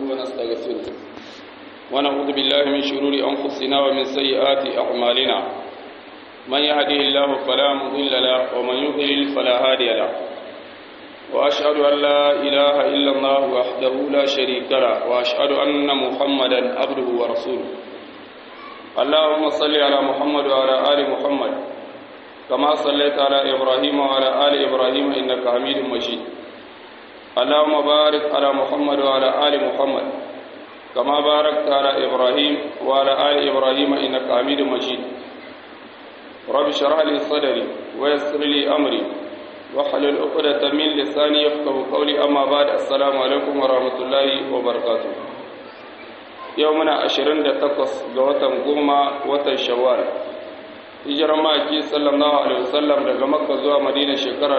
ونستغفره ونعوذ بالله من شرور أنفسنا ومن سيئات أعمالنا من يهده الله فلا مضل له ومن يضلل فلا هادي له وأشهد أن لا إله إلا الله وحده لا شريك له وأشهد أن محمدا عبده ورسوله اللهم صل على محمد وعلى آل محمد كما صليت على إبراهيم وعلى آل إبراهيم إنك حميد مجيد اللهم بارك على محمد وعلى آل محمد كما باركت على إبراهيم وعلى آل إبراهيم إنك حميد مجيد رب اشرح لي صدري ويسر لي أمري واحلل عقدة من لساني يفقه قولي أما بعد السلام عليكم ورحمة الله وبركاته يومنا 28 ga watan goma watan shawwal hijirar maki sallallahu alaihi wasallam daga makka zuwa madina shekara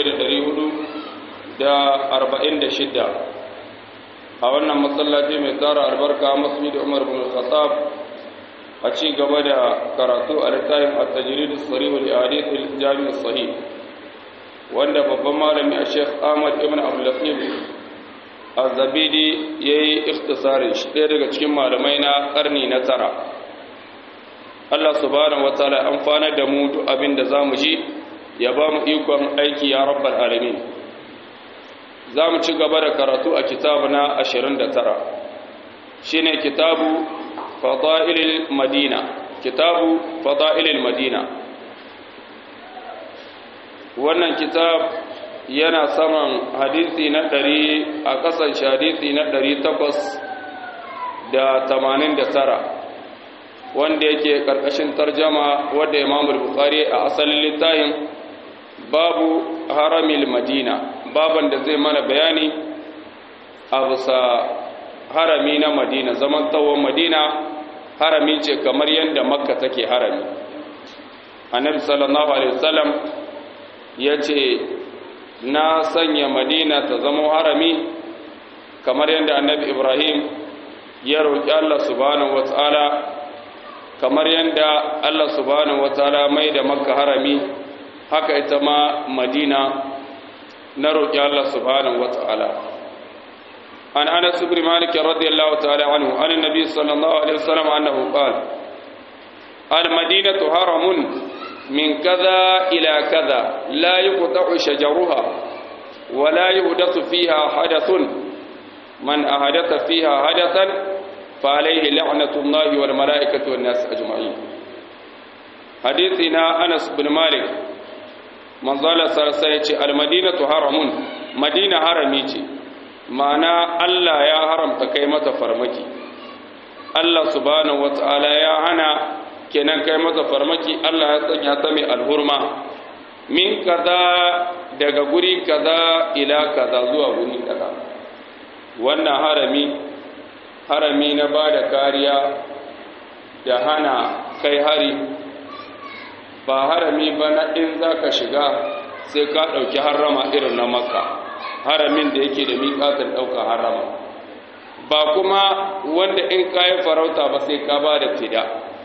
1446 a wannan masallaci mai tsara albarka masjid umar bin khattab a ci gaba da karatu a littafin at-tajrid as-sarih li hadith al-jami' as-sahih wanda babban malami a Sheikh Ahmad ibn Abdul Latif Az-Zabidi yayi ikhtisarin shi ɗaya daga cikin malamai na karni na tara Allah subhanahu wataala amfana da mu duk abin da zamu ji ya ba mu ikon aiki ya rabbal alamin zamu ci gaba da karatu a kitabu na 29 shine kitabu fadailil madina kitabu fadailil madina wannan kitab yana saman hadisi na 100 a kasan hadisi na 889 wanda yake karkashin tarjama wadda Imam Bukhari a asalin littafin babu haramil Madina baban da zai mana bayani a bisa harami na Madina zaman tawon Madina harami ce kamar yadda Makka take harami Annabi sallallahu alaihi wasallam yace na sanya Madina ta zama harami kamar yadda Annabi Ibrahim ya roki Allah subhanahu wataala kamar yadda Allah subhanahu wataala mai da makka harami haka ita ma madina na roƙi Allah subhanahu wataala an anas ibn malik radiyallahu ta'ala anhu an nabi sallallahu alaihi wasallam annahu qala al madinatu haramun min kaza ila kaza la yuqta'u shajaruha wa la yuhdathu fiha hadathun man ahadatha fiha hadathan فعليه لعنة الله والملائكة والناس أجمعين حديثنا أنس بن مالك من ظل سرسية المدينة حرم مدينة حرميتي معنى الله يا حرم تكيمة فرمكي الله سبحانه وتعالى يا هنا kenan kai mata farmaki Allah ya sanya ta mai alhurma min kaza daga guri kaza ila kaza zuwa guri kaza wannan harami harami na ba da kariya da hana kai hari ba harami ba na in za ka shiga sai ka ɗauki harama irin na makka haramin da yake da miƙatar ɗaukar harama ba kuma wanda in kayan farauta ba sai ka ba da fida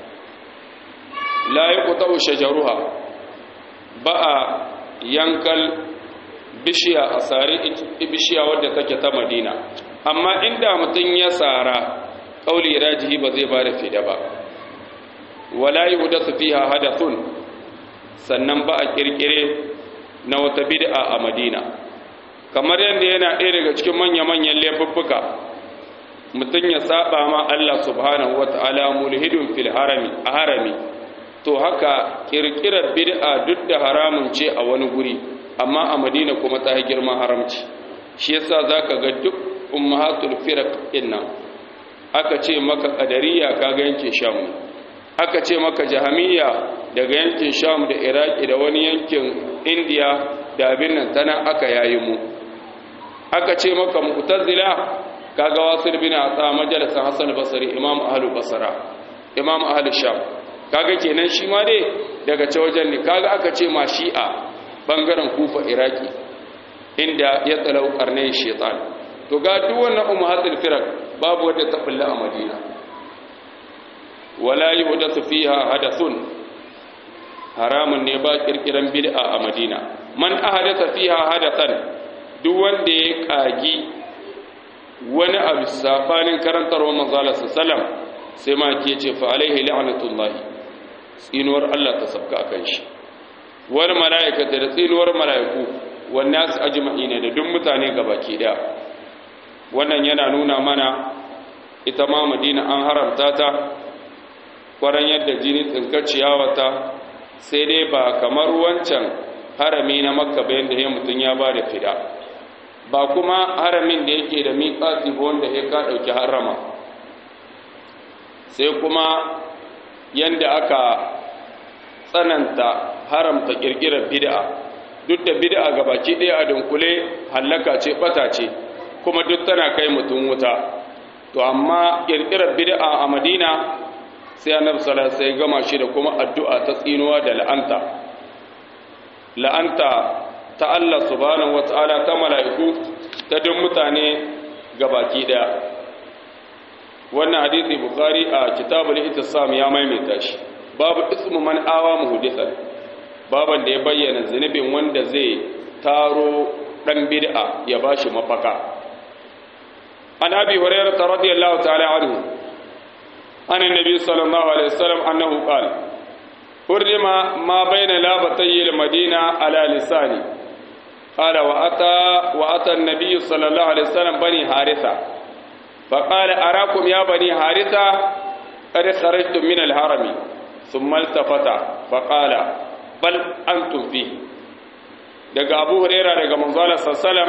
layi kuta shajaruha ba a yankal bishiya a tsari bishiya wadda take ta madina amma inda mutum ya tsara ƙauli rajihi ba zai ba da fida ba wala yi huda su fiha hadathun sannan ba a ƙirƙire na wata bid'a a madina kamar yadda yana ɗaya daga cikin manya-manyan laifuffuka mutum ya saba ma Allah subhanahu wata'ala mulhidun fil harami a harami to haka ƙirƙirar bid'a duk da haramun ce a wani guri amma a madina kuma ta girman haramci shi yasa zaka ga duk ummahatul firaq inna aka ce maka qadariya kaga yankin sham aka ce maka jahamiyya daga yankin sham da iraki da wani yankin indiya da abin nan tana aka yayi mu aka ce maka mu'tazila kaga wasil bin atsa majalisan hasan basri imam ahlul basra imam ahlul sham kaga kenan shi ma dai daga ce wajen ne kaga aka ce ma shi'a bangaren kufa iraki inda ya tsalau karnai shaitan to ga duk wannan ummahatul firaq babu wanda ta bulla a madina wala yuhdathu fiha hadathun haramun ne ba kirkiran bid'a a madina man ahadatha fiha hadathan duk wanda ya kagi wani abu sabanin karantarwa manzala sallam sai ma ke ce fa alaihi la'natullahi tsinuwar Allah ta sabka kan shi wani mala'ikata da tsinuwar mala'iku wannan su ajma'ina da duk mutane gabaki daya wannan yana nuna mana ita ma madina an haramta ta kwaran yadda jini tsinkar ciyawata sai dai ba kamar wancan harami na makka bayan da ya mutum ya ba da fida ba kuma haramin da yake da miƙati ba wanda ya ka ɗauki harama sai kuma yadda aka tsananta haramta ƙirƙirar bid'a duk da bid'a ga baki ɗaya a dunkule hallaka ce ɓata ce kuma duk tana kai mutum wuta to amma ƙirƙirar bid'a a madina sai annabi sallallahu alaihi wasallam gama shi da kuma addu'a ta tsinuwa da la'anta la'anta ta Allah subhanahu wataala ta mala'iku ta duk mutane gabaki daya wannan hadisi bukhari a kitabul ittisam ya maimaita shi babu ismu man awa muhdithan baban da ya bayyana zunubin wanda zai taro dan bid'a ya bashi mafaka an abi hurairah radiyallahu ta'ala anhu عن النبي صلى الله عليه وسلم أنه قال حرم ما بين لابتي المدينة على لساني قال وأتى وأتى النبي صلى الله عليه وسلم بني حارثة فقال أراكم يا بني حارثة قد خرجتم من الهرم ثم التفت فقال بل أنتم فيه daga abu huraira daga manzala sallam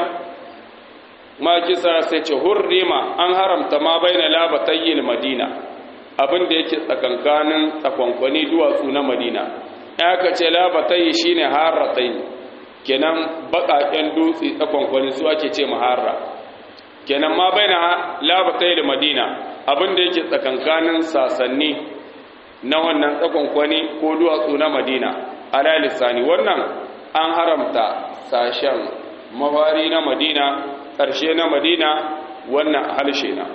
ma kisa sai ce hurrima an haramta ma baina labatayil madina abin da yake tsakankanin tsakonkwani duwatsu na madina ya ka ce labatai shi ne haratai kenan baƙaƙen dutse tsakonkwani su ake ce maharra kenan ma bai na labatai da madina abin da yake tsakankanin sasanni na wannan tsakonkwani ko duwatsu na madina ala lissani wannan an haramta sashen mafari na madina ƙarshe na madina wannan halshe na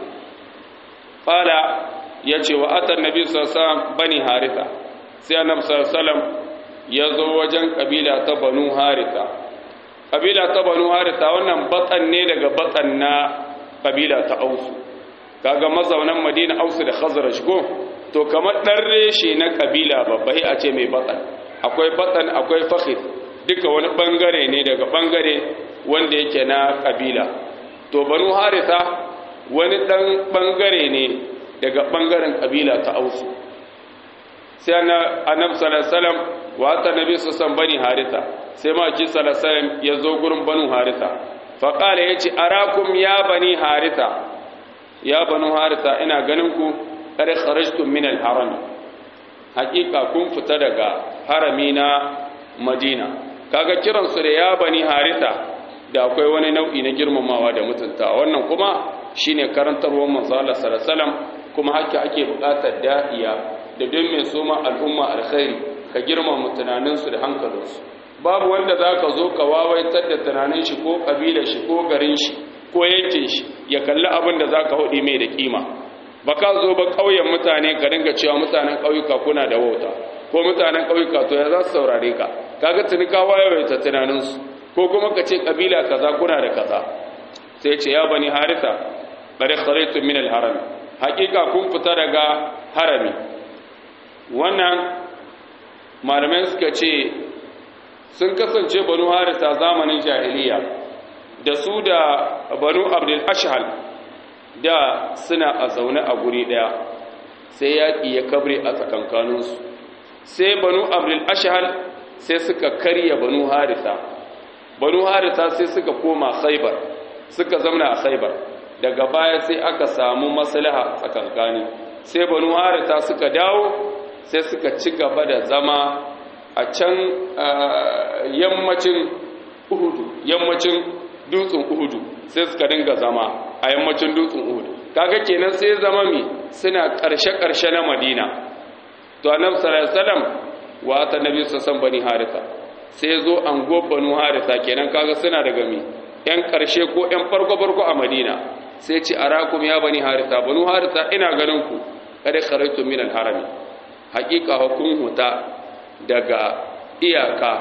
ƙala ya ce wa atan nabi sallallahu bani haritha sai annabi sallallahu ya zo wajen kabila ta banu haritha kabila ta banu haritha wannan batsan ne daga batsan na kabila ta ausu kaga mazaunan madina ausu da khazraj go to kamar dan reshe na kabila babba a ce mai batsan akwai batsan akwai fakhid duka wani bangare ne daga bangare wanda yake na kabila to banu haritha wani dan bangare ne daga ɓangaren ƙabila ta ausu sai annabi salasalam wa ta nabi su san bani harita sai ma ki salasalam ya zo gurin banu harita faƙala ya ce arakum ya bani harita ya banu harita ina ganin ku ƙare kharajtum min al-haram haƙiƙa kun fita daga harami na madina kaga kiransu da ya bani harita da akwai wani nau'i na girmamawa da mutunta wannan kuma shine karantarwar manzo Allah sallallahu alaihi wasallam kuma haka ake buƙatar da'iya da don mai soma al'umma alkhairi ka girmama tunaninsu da hankalinsu babu wanda za ka zo ka wawaitar da tunanin shi ko ƙabilar shi ko garin shi ko yankin shi ya kalli abin da za ka haɗi mai da ƙima ba ka zo ba ƙauyen mutane ka dinga cewa mutanen ƙauyuka kuna da wauta ko mutanen ƙauyuka to ya za su saurare ka kaga tuni ka wayawaita tunaninsu ko kuma ka ce ƙabila kaza kuna da kaza sai ce ya bani harisa bari kharaitu min al-haram hakika kun fita daga harami wannan malamai suka ce sun kasance banu harisa zamanin jahiliya da su da banu abdul ashhal da suna a zaune a guri daya sai yaƙi ya kabre a tsakankaninsu sai banu abdul ashhal sai suka karya banu harisa banu harisa sai suka koma khaibar suka zamna a khaibar daga baya sai aka samu maslaha tsakankani sai banu harita suka dawo sai suka ci gaba da zama a can yammacin uhudu yammacin dutsen uhudu sai suka dinga zama a yammacin dutsen uhudu kaga kenan sai zama mi suna karshe-karshe na madina to annabi sallallahu alaihi wasallam wa ta nabi sallallahu bani harita sai zo an go banu harita kenan kaga suna daga mi yan karshe ko yan farko-farko a madina sai ce arakum ya bani harita banu harita ina ganin ku kada kharaitu min al-harami haqiqa hukum huta daga iyaka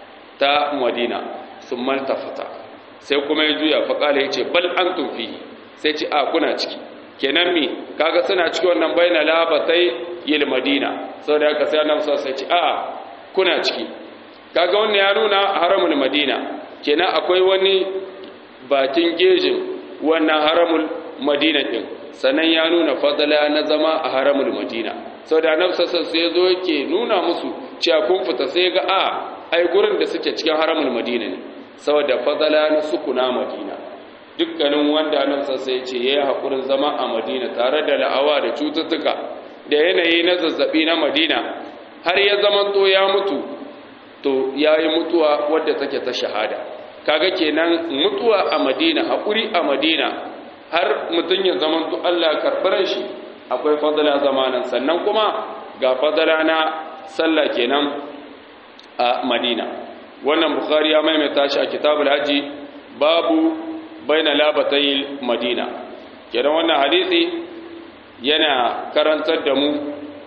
ta madina sun maltafata sai kuma ya juya fa kala yace bal antum fi sai ce a kuna ciki kenan mi kaga suna ciki wannan baina labatai yil madina saboda haka sai annabi sai ce a kuna ciki kaga wannan ya nuna haramul madina kenan akwai wani bakin gejin wannan haramul madina din sannan ya nuna fadala na zama a haramul madina saboda annabi sassan sai zo yake nuna musu cewa kun fita sai ga a ai gurin da suke cikin haramul madina ne saboda fadala na sukuna madina dukkanin wanda annabi sassan ya ce yayi hakurin zama a madina tare da la'awa da cututtuka da yanayi na zazzabi na madina har ya zama to ya mutu to yayi mutuwa wadda take ta shahada kaga kenan mutuwa a madina hakuri a madina har mutum ya zama to Allah karɓar shi akwai fadala zamanin sannan kuma ga fadala na sallah kenan a madina wannan bukhari ya maimaita shi a kitabul haji babu baina labatayil madina kenan wannan hadisi yana karantar da mu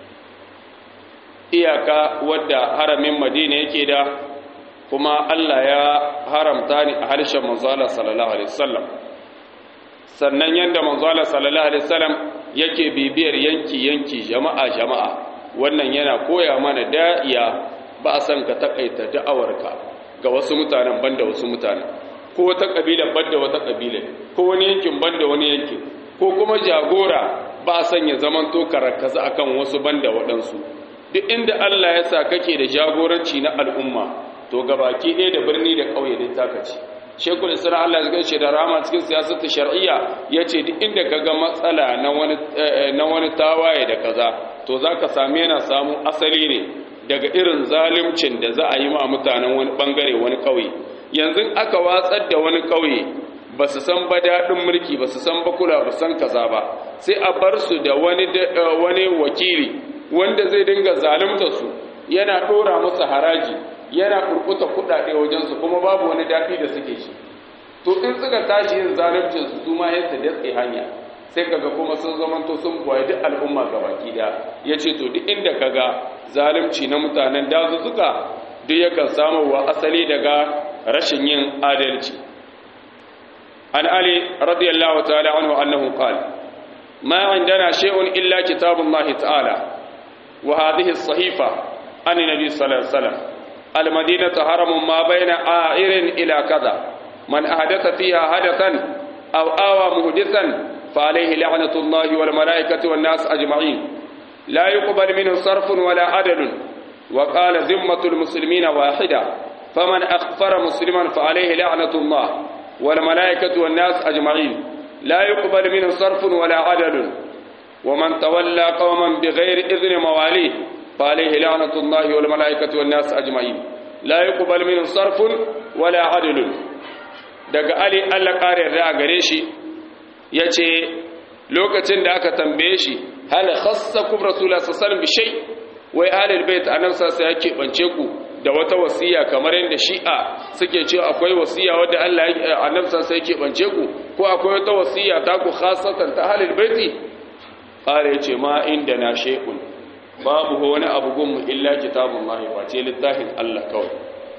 iyaka wadda haramin madina yake da kuma Allah ya haramta ni a harshen manzala sallallahu alaihi wasallam sannan yanda manzala sallallahu alaihi wasallam yake bibiyar yanki yanki jama'a jama'a wannan yana koya mana da'iya ba a san ka takaita da'awarka ga wasu mutanen banda wasu mutanen ko wata kabila banda wata kabila ko wani yankin banda wani yankin ko kuma jagora ba a san ya zamanto karakaza akan wasu banda waɗansu duk inda Allah ya sa kake da jagoranci na al'umma to gabaki ɗaya da birni da ƙauye din taka ce shekul isra Allah ya gaishe da rama cikin siyasar shar'iyya yace duk inda kaga matsala na wani na wani tawaye da kaza to zaka same yana samu asali ne daga irin zalimcin da za a yi ma mutanen wani bangare wani ƙauye yanzu aka watsar da wani ƙauye ba su san ba daɗin mulki ba su san ba kula ba san kaza ba sai a bar su da wani wani wakili wanda zai dinga zalunta su yana ɗora musu haraji yana kurkuta kuɗaɗe wajensu kuma babu wani daɗi da suke shi to in suka tashi yin zaluncin su su ma yadda datse hanya sai kaga kuma sun zamanto sun buwaye duk al'umma ga baki da ya ce to duk inda kaga zalunci na mutanen dazuzzuka duk yakan samu wa asali daga rashin yin adalci an ali radiyallahu ta'ala anhu annahu qala ma indana shay'un illa kitabullahi ta'ala wa hadhihi as-sahifa an nabi sallallahu alaihi wasallam al-madinatu haramun ma baina a'irin ila kaza man ahdatha fiha hadathan aw awa muhdithan fa alayhi la'natullahi wal malaikati wan nas ajma'in la yuqbal minhu sarfun wala adalun wa qala zimmatul muslimina wahida faman akhfara musliman fa alayhi la'natullah والملائكة والناس أجمعين لا يقبل منه صرف ولا عدل ومن تولى قوما بغير إذن مواليه فعليه لعنة الله والملائكة والناس أجمعين لا يقبل منه صرف ولا عدل daga Ali Allah ƙarin da gare shi ya ce lokacin da aka tambaye shi hal khassa kum rasulullah sallallahu alaihi wasallam wai ahlul bait annabi sallallahu ya keɓance ku da wata wasiya kamar yadda shi'a suke cewa akwai wasiya wadda Allah ya annabi sai yake bance ku ko akwai wata wasiya ta ku khasatan ta halil baiti qala yace ma inda na shay'un babu wani abu gunmu illa kitabullahi wa ce littafin Allah kawai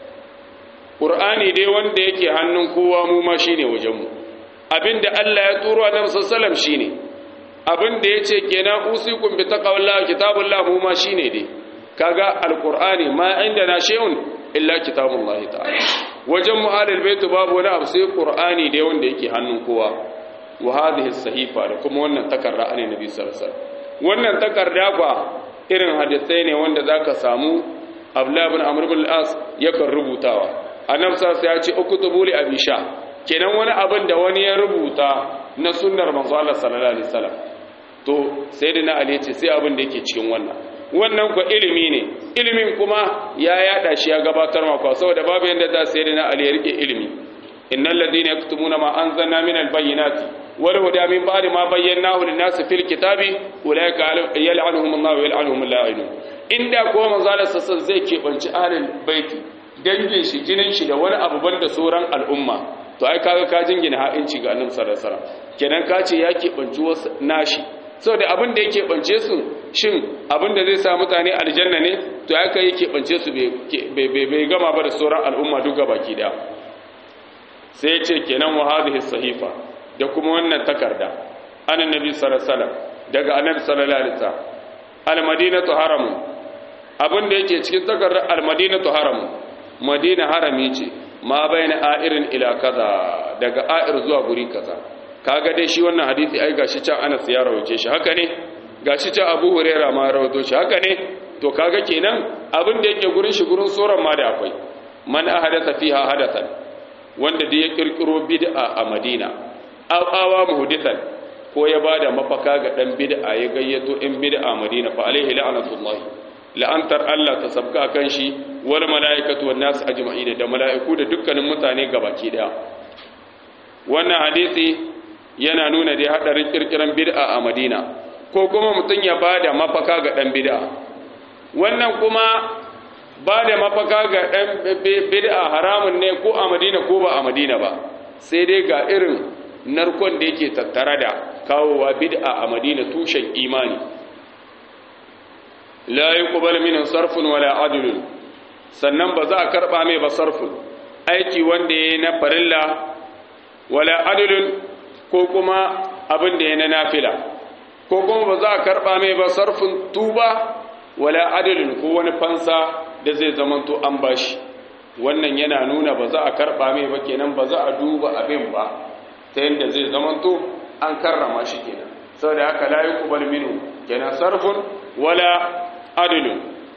qur'ani dai wanda yake hannun kowa mu ma shine wajen mu abinda Allah ya turo annabi sallallahu alaihi wasallam shine abinda yace kenan usikum bi taqwallahi kitabullahi mu ma shine dai kaga alqur'ani ma indana shay'un illa kitabullahi ta'ala wajen mu'alil bait babu wani abu sai qur'ani da wanda yake hannun kowa wa hadhihi sahifa da kuma wannan takarda ne nabi sallallahu alaihi wasallam wannan takarda kwa irin hadisai ne wanda zaka samu abdullah ibn amr ibn al-as yakan rubutawa annabi sallallahu ya ce uktubu li abi sha kenan wani abin da wani ya rubuta na sunnar manzo Allah sallallahu alaihi wasallam to sayyidina ali ya ce sai abin da yake cikin wannan wannan kwa ilimi ne ilimin kuma ya yada shi ya gabatar maka saboda babu yanda za sai na ali ya rike ilimi innal ladina yaktumuna ma anzalna min albayyinati wal huda min ba'di ma bayyanahu lin-nas fil kitabi ulaika yal'anuhum Allah wa yal'anuhum al-la'inun inda ko manzalar sassan zai kebanci ahlul baiti dangin shi jinin shi da wani abu banda sauran al'umma to ai kaga ka jingina ha'inci ga annabi sallallahu alaihi wasallam kenan ka ce ya kebanci wasu nashi saboda abin da yake bance su shin abin da zai sa mutane aljanna ne to aka yake bance su bai gama ba da sauran al'umma duk baki da sai ce kenan wa hadhihi sahifa da kuma wannan takarda anan nabi sallallahu alaihi wasallam daga annabi sallallahu alaihi wasallam al-madinatu haramun abin da yake cikin takardar al-madinatu haramun madina harami ce ma bayna a'irin ila kaza daga a'ir zuwa guri kaza kaga dai shi wannan hadisi ai gashi can Anas ya rawace shi haka ne gashi can Abu Hurairah ma rawato shi haka ne to kaga kenan abin da yake gurin shi gurin soran ma da akwai man ahadatha fiha hadathan wanda da ya kirkiro bid'a a Madina aw awa muhdithan ko ya bada mafaka ga dan bid'a ya gayyato in bid'a Madina fa alaihi la'natullah la'antar Allah ta sabka kan shi wal malaikatu wan nas ajma'in da mala'iku da dukkanin mutane gabaki daya wannan hadisi yana nuna da hadarin kirkiran bid'a a Madina ko kuma mutun ya bada mafaka ga dan bid'a wannan kuma bada mafaka ga dan bid'a haramun ne ko a Madina ko ba a Madina ba sai dai ga irin narkon da yake tattare da kawowa bid'a a Madina tushen imani la yuqbal minhu sarfun wala adlun sannan ba za a karba mai ba sarfun aiki wanda yayi na farilla wala adlun ko kuma abin da yayi na nafila ko kuma ba za a karba mai ba sarfun tuba wala adlun ko wani fansa da zai zamanto an bashi wannan yana nuna ba za a karba mai ba kenan ba za a duba abin ba ta yadda zai zamanto an karrama shi kenan saboda haka la yuqbal minhu kenan sarfun wala adilun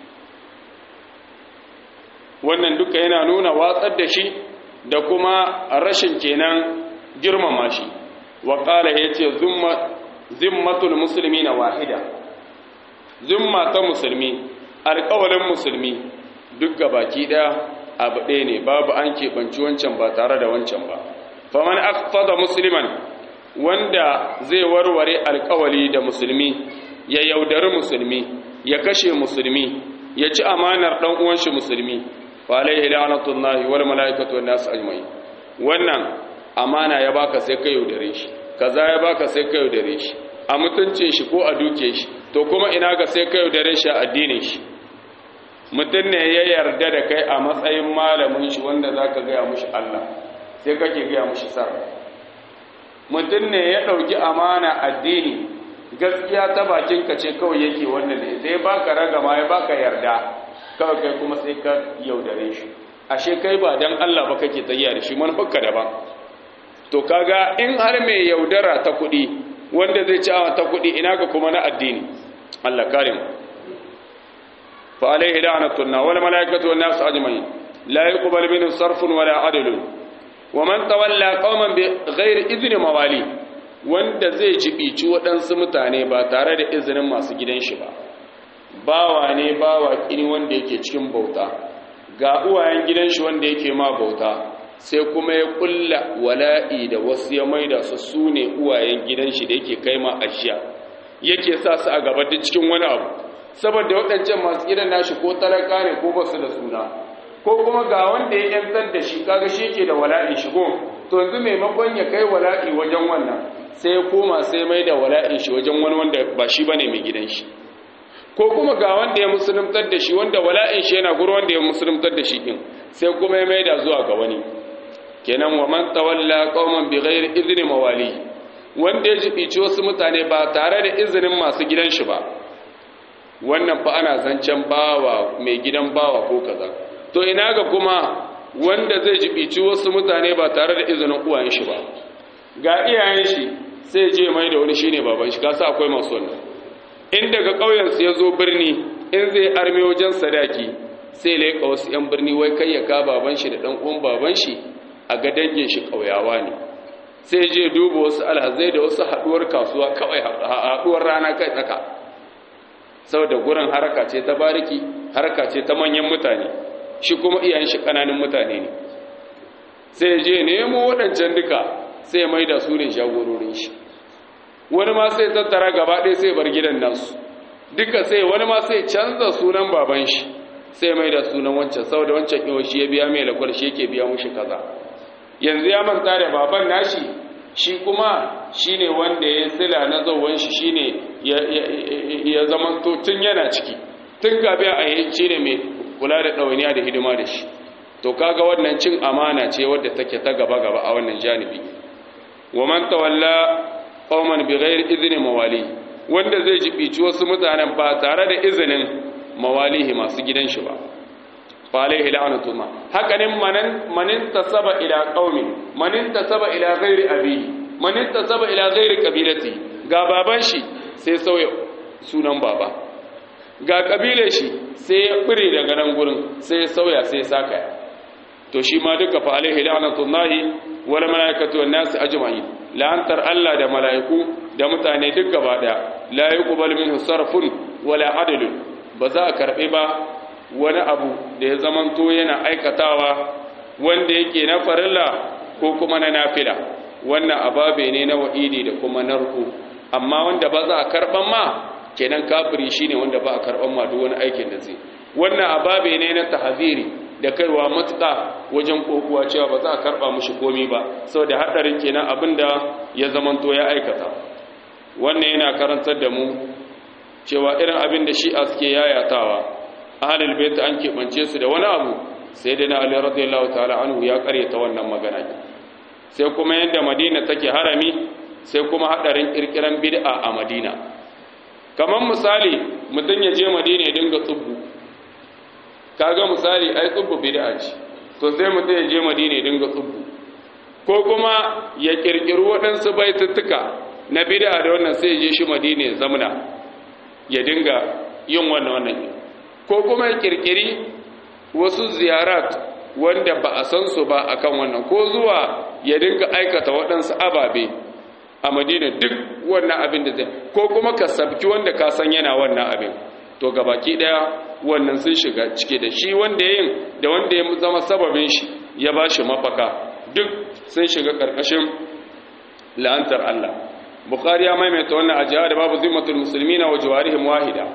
wannan duka yana nuna watsar da shi da kuma rashin kenan girmama shi wa qala yace zumma zimmatul muslimina wahida zimma ta musulmi alƙawalin musulmi duk baki daya abu ɗaya ne babu an keɓanci wancan ba tare da wancan ba faman aqfada musliman wanda zai warware alƙawali da musulmi ya yaudari musulmi ya kashe musulmi ya ci amanar dan uwan shi musulmi fa alaihi la'natullahi wal malaikatu wan nas ajma'in wannan amana ya baka sai ka yaudare shi kaza ya baka sai ka yaudare shi a mutuncin shi ko a duke shi to kuma ina ga sai ka yaudare shi a addinin shi mutum ne ya yarda da kai a matsayin malamin shi wanda zaka gaya mushi Allah sai kake gaya mushi sarra mutum ne ya dauki amana addini gaskiya ta bakinka ce kawai yake wannan ne sai baka ragama ya baka yarda kawai kai kuma sai ka yaudare shi ashe kai ba dan Allah ba kake tayya da shi manufarka daban to kaga in har mai yaudara ta kuɗi wanda zai ci ta kuɗi ina ga kuma na addini Allah kare mu fa alaihi la'natuna wal malaikatu wan nas ajma'in la yuqbal minhu sarfun wala adlun wa man tawalla qauman bi ghairi idni mawali wanda zai jibici waɗansu mutane ba tare da izinin masu gidan shi ba bawa ne bawa kini wanda yake cikin bauta ga uwayen gidan shi wanda yake ma bauta sai kuma ya kulla wala'i da wasu ya maida su su ne uwayen gidan shi da yake kai ma ashiya yake sa su a gaba da cikin wani abu saboda waɗancan masu gidan nashi ko talaka ne ko basu da suna ko kuma ga wanda ya yantar da shi kaga shi yake da wala'i shigo to yanzu maimakon ya kai wala'i wajen wannan sai ya koma sai mai da wala'in shi wajen wani wanda ba shi bane mai gidan shi ko kuma ga wanda ya musuluntar da shi wanda wala'in shi yana guru wanda ya musuluntar da shi din sai kuma ya mai da zuwa ga wani kenan wa man tawalla qauman bighairi idni mawali wanda ya jibici wasu mutane ba tare da izinin masu gidan shi ba wannan fa ana zancen bawa mai gidan bawa ko kaza to ina ga kuma wanda zai jibici wasu mutane ba tare da izinin uwayen shi ba ga iyayen shi sai je mai da wani shine baban shi kasa akwai masu wannan in daga ƙauyen su ya zo birni in zai arme wajen sadaki sai laika wasu yan birni wai kai ya ka baban shi da dan uwan baban shi a ga dangin shi ƙauyawa ne sai je duba wasu alhazai da wasu haduwar kasuwa kawai haduwar rana kai tsaka saboda gurin haraka ce ta bariki haraka ce ta manyan mutane shi kuma iyayen shi kananan mutane ne sai je nemo waɗancan duka sai mai da su ne shagororin shi wani ma sai tattara gaba ɗaya sai bar gidan nasu duka sai wani ma sai canza sunan baban shi sai mai da sunan wancan saboda wancan iwa shi ya biya mai lakwar shi yake biya mushi kaza yanzu ya manta da baban nashi shi kuma shine wanda ya sila na zauwan shi shine ya zama to tun yana ciki tun kafin a yi shine mai kula da ɗawainiya da hidima da shi to kaga wannan cin amana ce wadda take ta gaba gaba a wannan janibi wa man tawalla qauman bighairi idni mawali wanda zai jibici wasu mutanen ba tare da izinin mawalihi masu gidan shi ba fa alaihi la'natullah hakanin manan manin tasaba ila qaumi manin tasaba ila ghairi abihi manin tasaba ila ghairi qabilati ga baban shi sai sauya sunan baba ga kabilar shi sai ya bire daga nan gurin sai ya sauya sai ya saka to shi ma duka fa alaihi la'natullahi wal malaikatu wan nas ajma'in la'antar Allah da mala'iku da mutane duk gaba daya la yuqbal minhu sarfun wala adlun ba za a karbe ba wani abu da ya zamanto yana aikatawa wanda yake na farilla ko kuma na nafila wannan ababe ne na wa'idi da kuma narko amma wanda ba za a karban ma kenan kafiri shine wanda ba a karban ma duk wani aikin da zai wannan ababe ne na tahziri da kaiwa matuƙa wajen kokuwa cewa ba za a karba mushi komi ba saboda hadarin kenan abinda ya zamanto ya aikata wannan yana karantar da mu cewa irin abin da shi'a suke yayatawa ahlul bait an keɓance su da wani abu sai dai na ali radiyallahu ta'ala anhu ya karyata wannan magana sai kuma yadda madina take harami sai kuma hadarin kirkiran bid'a a madina kamar misali mutum ya je madina ya dinga tsubbu kaga misali ai tsubbu bid'a ce to sai mutum ya je madina ya dinga tsubbu ko kuma ya kirkiri waɗansu baituttuka na bid'a da wannan sai ya je shi madina ya zamna ya dinga yin wannan wannan ko kuma ya kirkiri wasu ziyarat wanda ba a san su ba akan wannan ko zuwa ya dinga aikata waɗansu ababe a madina duk wannan abin da zai ko kuma ka sabki wanda ka san yana wannan abin to gabaki daya wannan sun shiga cike da shi wanda yin da wanda ya zama sababin shi ya ba shi mafaka duk sun shiga karkashin la'antar Allah bukhari ya maimaita wannan ajiya da babu zimmatul muslimina wa jawarihim wahida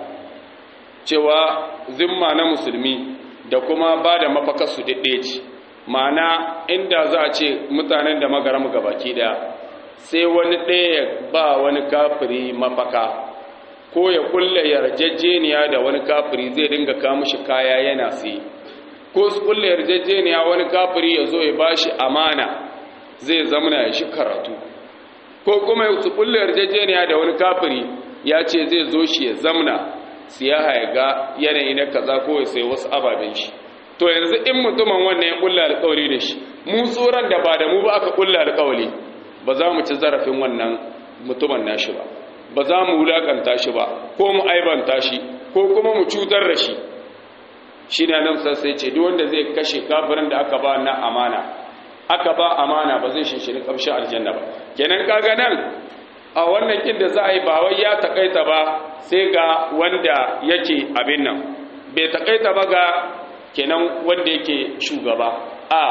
cewa zimma na musulmi da kuma ba da mafaka su daɗe ce ma'ana inda za a ce mutanen da magaramu gabaki daya sai wani ɗaya ba wani kafiri mafaka ko ya kulle yarjejeniya da wani kafiri zai dinga kawo shi kaya yana sai ko su kulle yarjejeniya wani kafiri ya zo ya bashi amana zai zamana ya shi karatu ko kuma su kulle yarjejeniya da wani kafiri ya ce zai zo shi ya zamna siyaha ya ga yanayi na kaza ko ya sai wasu ababen shi to yanzu in mutumin wannan ya kulle alkawari da shi mu tsoron da ba da mu ba aka kulle alkawari ba za mu ci zarafin wannan mutumin nashi ba ba za mu wulakanta shi ba ko mu aibanta shi ko kuma mu cutar da shi shi ne nan sai ce duk wanda zai kashe kafirin da aka ba na amana aka ba amana ba zai shinshini kamshin aljanna ba kenan kaga nan a wannan kin da za a yi ba wai ya takaita ba sai ga wanda yake abin nan bai takaita ba ga kenan wanda yake shugaba a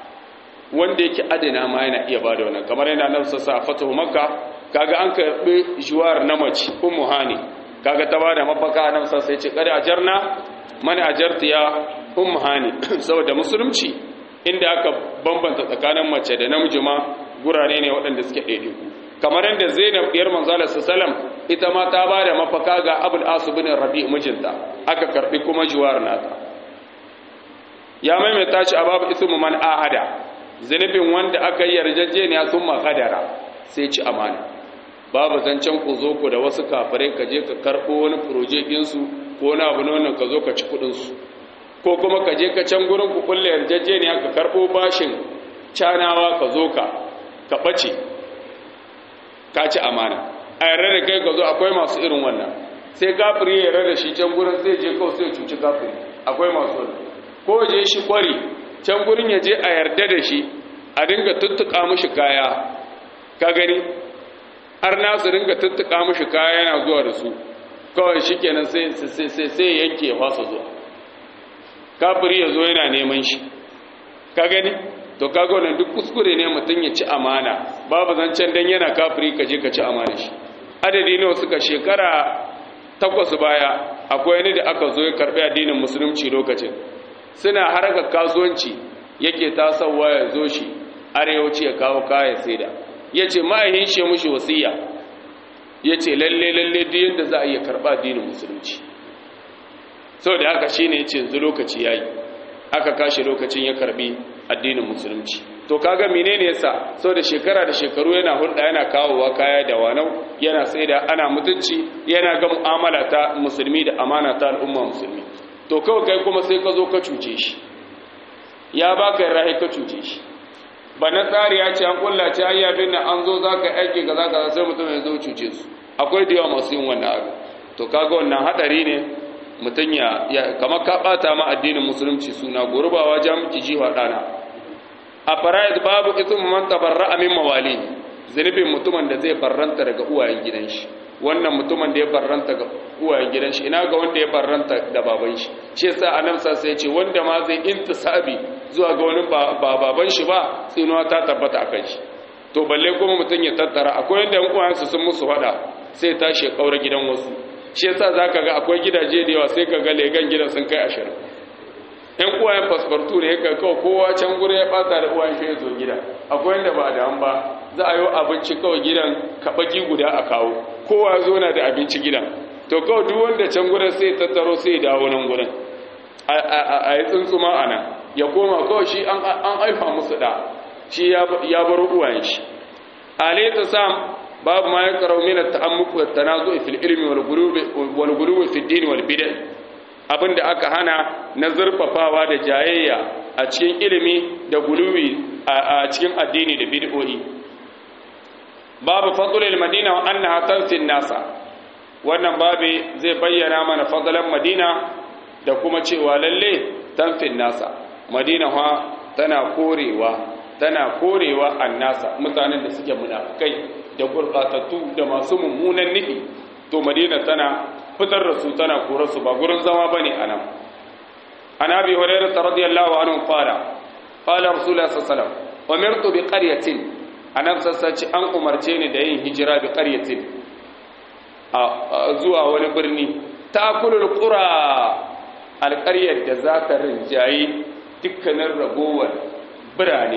wanda yake adana ma yana iya bada wannan kamar yana nan sassa fatahu makka kaga an karbi juwar na mace ummu hani kaga ta bada mafaka nan sassa yace kada ajarna man ajarta ya ummu hani saboda musulunci inda aka bambanta tsakanin mace da namiji ma gurare ne waɗanda suke ɗaiɗaiku kamar yadda zainab ɗiyar manzala sallam ita ma ta bada mafaka ga abul asu bin rabi mijinta aka karbi kuma juwar nata ya maimaita shi a babu ismu man ahada zunubin wanda aka yi yarjejeniya sun makadara sai ci amana babu zancen ku zo ku da wasu kafirai ka je ka karɓo wani projekinsu ko wani abu na ka zo ka ci kuɗinsu ko kuma ka je ka can gurin ku kulle yarjejeniya ka karɓo bashin canawa ka zo ka ka ɓace ka ci amana a yarda da kai ka zo akwai masu irin wannan sai kafiri ya yarda da shi can gurin sai je kawai sai cuci kafiri akwai masu wannan ko je shi kwari can gurin ya je a yarda da shi a dinga tuttuka mushi kaya ka gani har nasu dinga tuttuka mushi kaya yana zuwa da su kawai shi kenan sai yanke ya fasa zuwa kafiri ya zo yana neman shi ka gani to kaga wannan duk kuskure ne mutum ya ci amana babu zancen dan yana kafiri ka je ka ci amana shi adadi nawa suka shekara takwas baya akwai wani da aka zo ya karbi addinin musulunci lokacin suna harkar kasuwanci yake tasowa ya zo shi arewaci ya kawo kaya saida ya ce ma'ahin shi mushi wasiya ya ce lalle lalle duk yadda za a iya karɓa addinin musulunci sau da haka shi ne ya ce yanzu lokaci ya yi aka kashe lokacin ya karɓi addinin musulunci to kaga menene yasa so da shekara da shekaru yana hulɗa yana kawowa kaya da wanau yana saida ana mutunci yana ga mu'amala ta musulmi da amana ta al'umma musulmi to kawai kai kuma sai ka zo ka cuce shi ya baka rahi ka cuce shi ba na tsari ya ce an kullace ayyafin nan an zo zaka aiki kaza kaza sai mutum ya zo cuce su akwai da yawa masu yin wannan abu to kaga wannan hadari ne mutum ya kamar ka bata ma addinin musulunci suna gurbawa jamki jiwa dana a fara'id babu ismu man tabarra'a min mawali zunubin mutumin da zai barranta daga uwayen gidan shi wannan mutumin da ya barranta ga uwayen gidan shi ina ga wanda ya barranta da baban shi shi yasa annabi sai ya ce wanda ma zai intisabi zuwa ga wani ba baban shi ba tsinuwa ta tabbata akan shi to balle kuma mutum ya tattara akwai wanda yan uwayensu sun musu fada sai tashi ya kaura gidan wasu shi yasa zaka ga akwai gidaje da yawa sai ka ga legan gidan sun kai ashirin yan uwayen fasfartu ne ka kawo kowa can gure ya bata da uwayen shi ya zo gida akwai wanda ba da an ba za a yi abinci kawai gidan kabaki guda a kawo kowa zo na da abinci gidan to kawai duk wanda can gurin sai tattaro sai dawo nan gurin a yi tsuntsuma a nan ya koma kawai shi an haifa musu da shi ya bar uwayen shi alaita sam babu ma ya karau mina ta'ammuku da tanazu fil ilmi wal gulubi fil din wal bid'ah abinda aka hana na zurfafawa da jayayya a cikin ilimi da gulubi a cikin addini da bid'o'i babu fadlul madina wa annaha tanfin nasa wannan babu zai bayyana mana fadlan madina da kuma cewa lalle tanfin nasa madina fa tana korewa tana korewa annasa mutanen da suke munafikai da gurbatattu da masu mummunan nufi to madina tana fitar da su tana kore su ba gurin zama bane anan an abi hurairah radiyallahu anhu qala qala rasulullah sallallahu alaihi wasallam umirtu bi qaryatin anan sassaci an umarce ni da yin hijira bi qaryatin a zuwa wani birni takulul qura alqaryar da za ta rinjayi dukkanin ragowar birane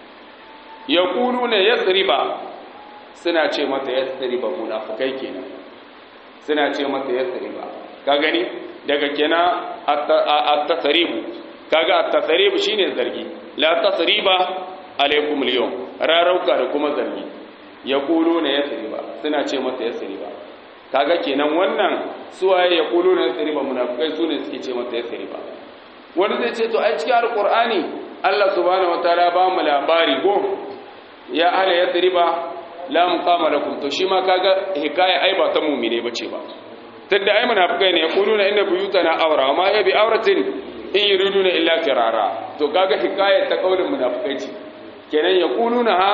yaquluna yasriba suna ce mata yasriba munafikai kenan suna ce mata yasriba ka gani daga kenan at-tasribu kaga at-tasribu shine zargi la tasriba alaikum al-yawm rarauka da kuma zargi yaquluna yasriba suna ce mata yasriba kaga kenan wannan suwaye yaquluna yasriba munafikai sune suke ce mata yasriba wani zai ce to ai cikin alqur'ani Allah subhanahu wataala ba mu labari go ya ala yasriba la muqama lakum to shi ma kaga hikaya ai ba ta mu'mine bace ba tunda ai munafikai ne yaquluna inna buyutana awra ma ya bi awratin in yuriduna illa firara to kaga hikayar ta kaulin munafikai ce kenan yaquluna ha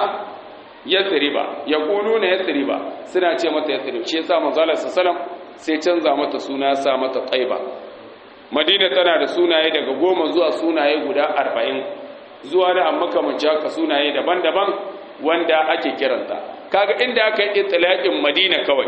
yasriba yaquluna yasriba suna ce mata yasrib shi yasa manzo Allah sallallahu sai canza mata suna sa mata taiba madina tana da sunaye daga goma zuwa sunaye guda arba'in zuwa da amma kamanci haka sunaye daban-daban wanda ake kiranta kaga inda aka yi itlaqin madina kawai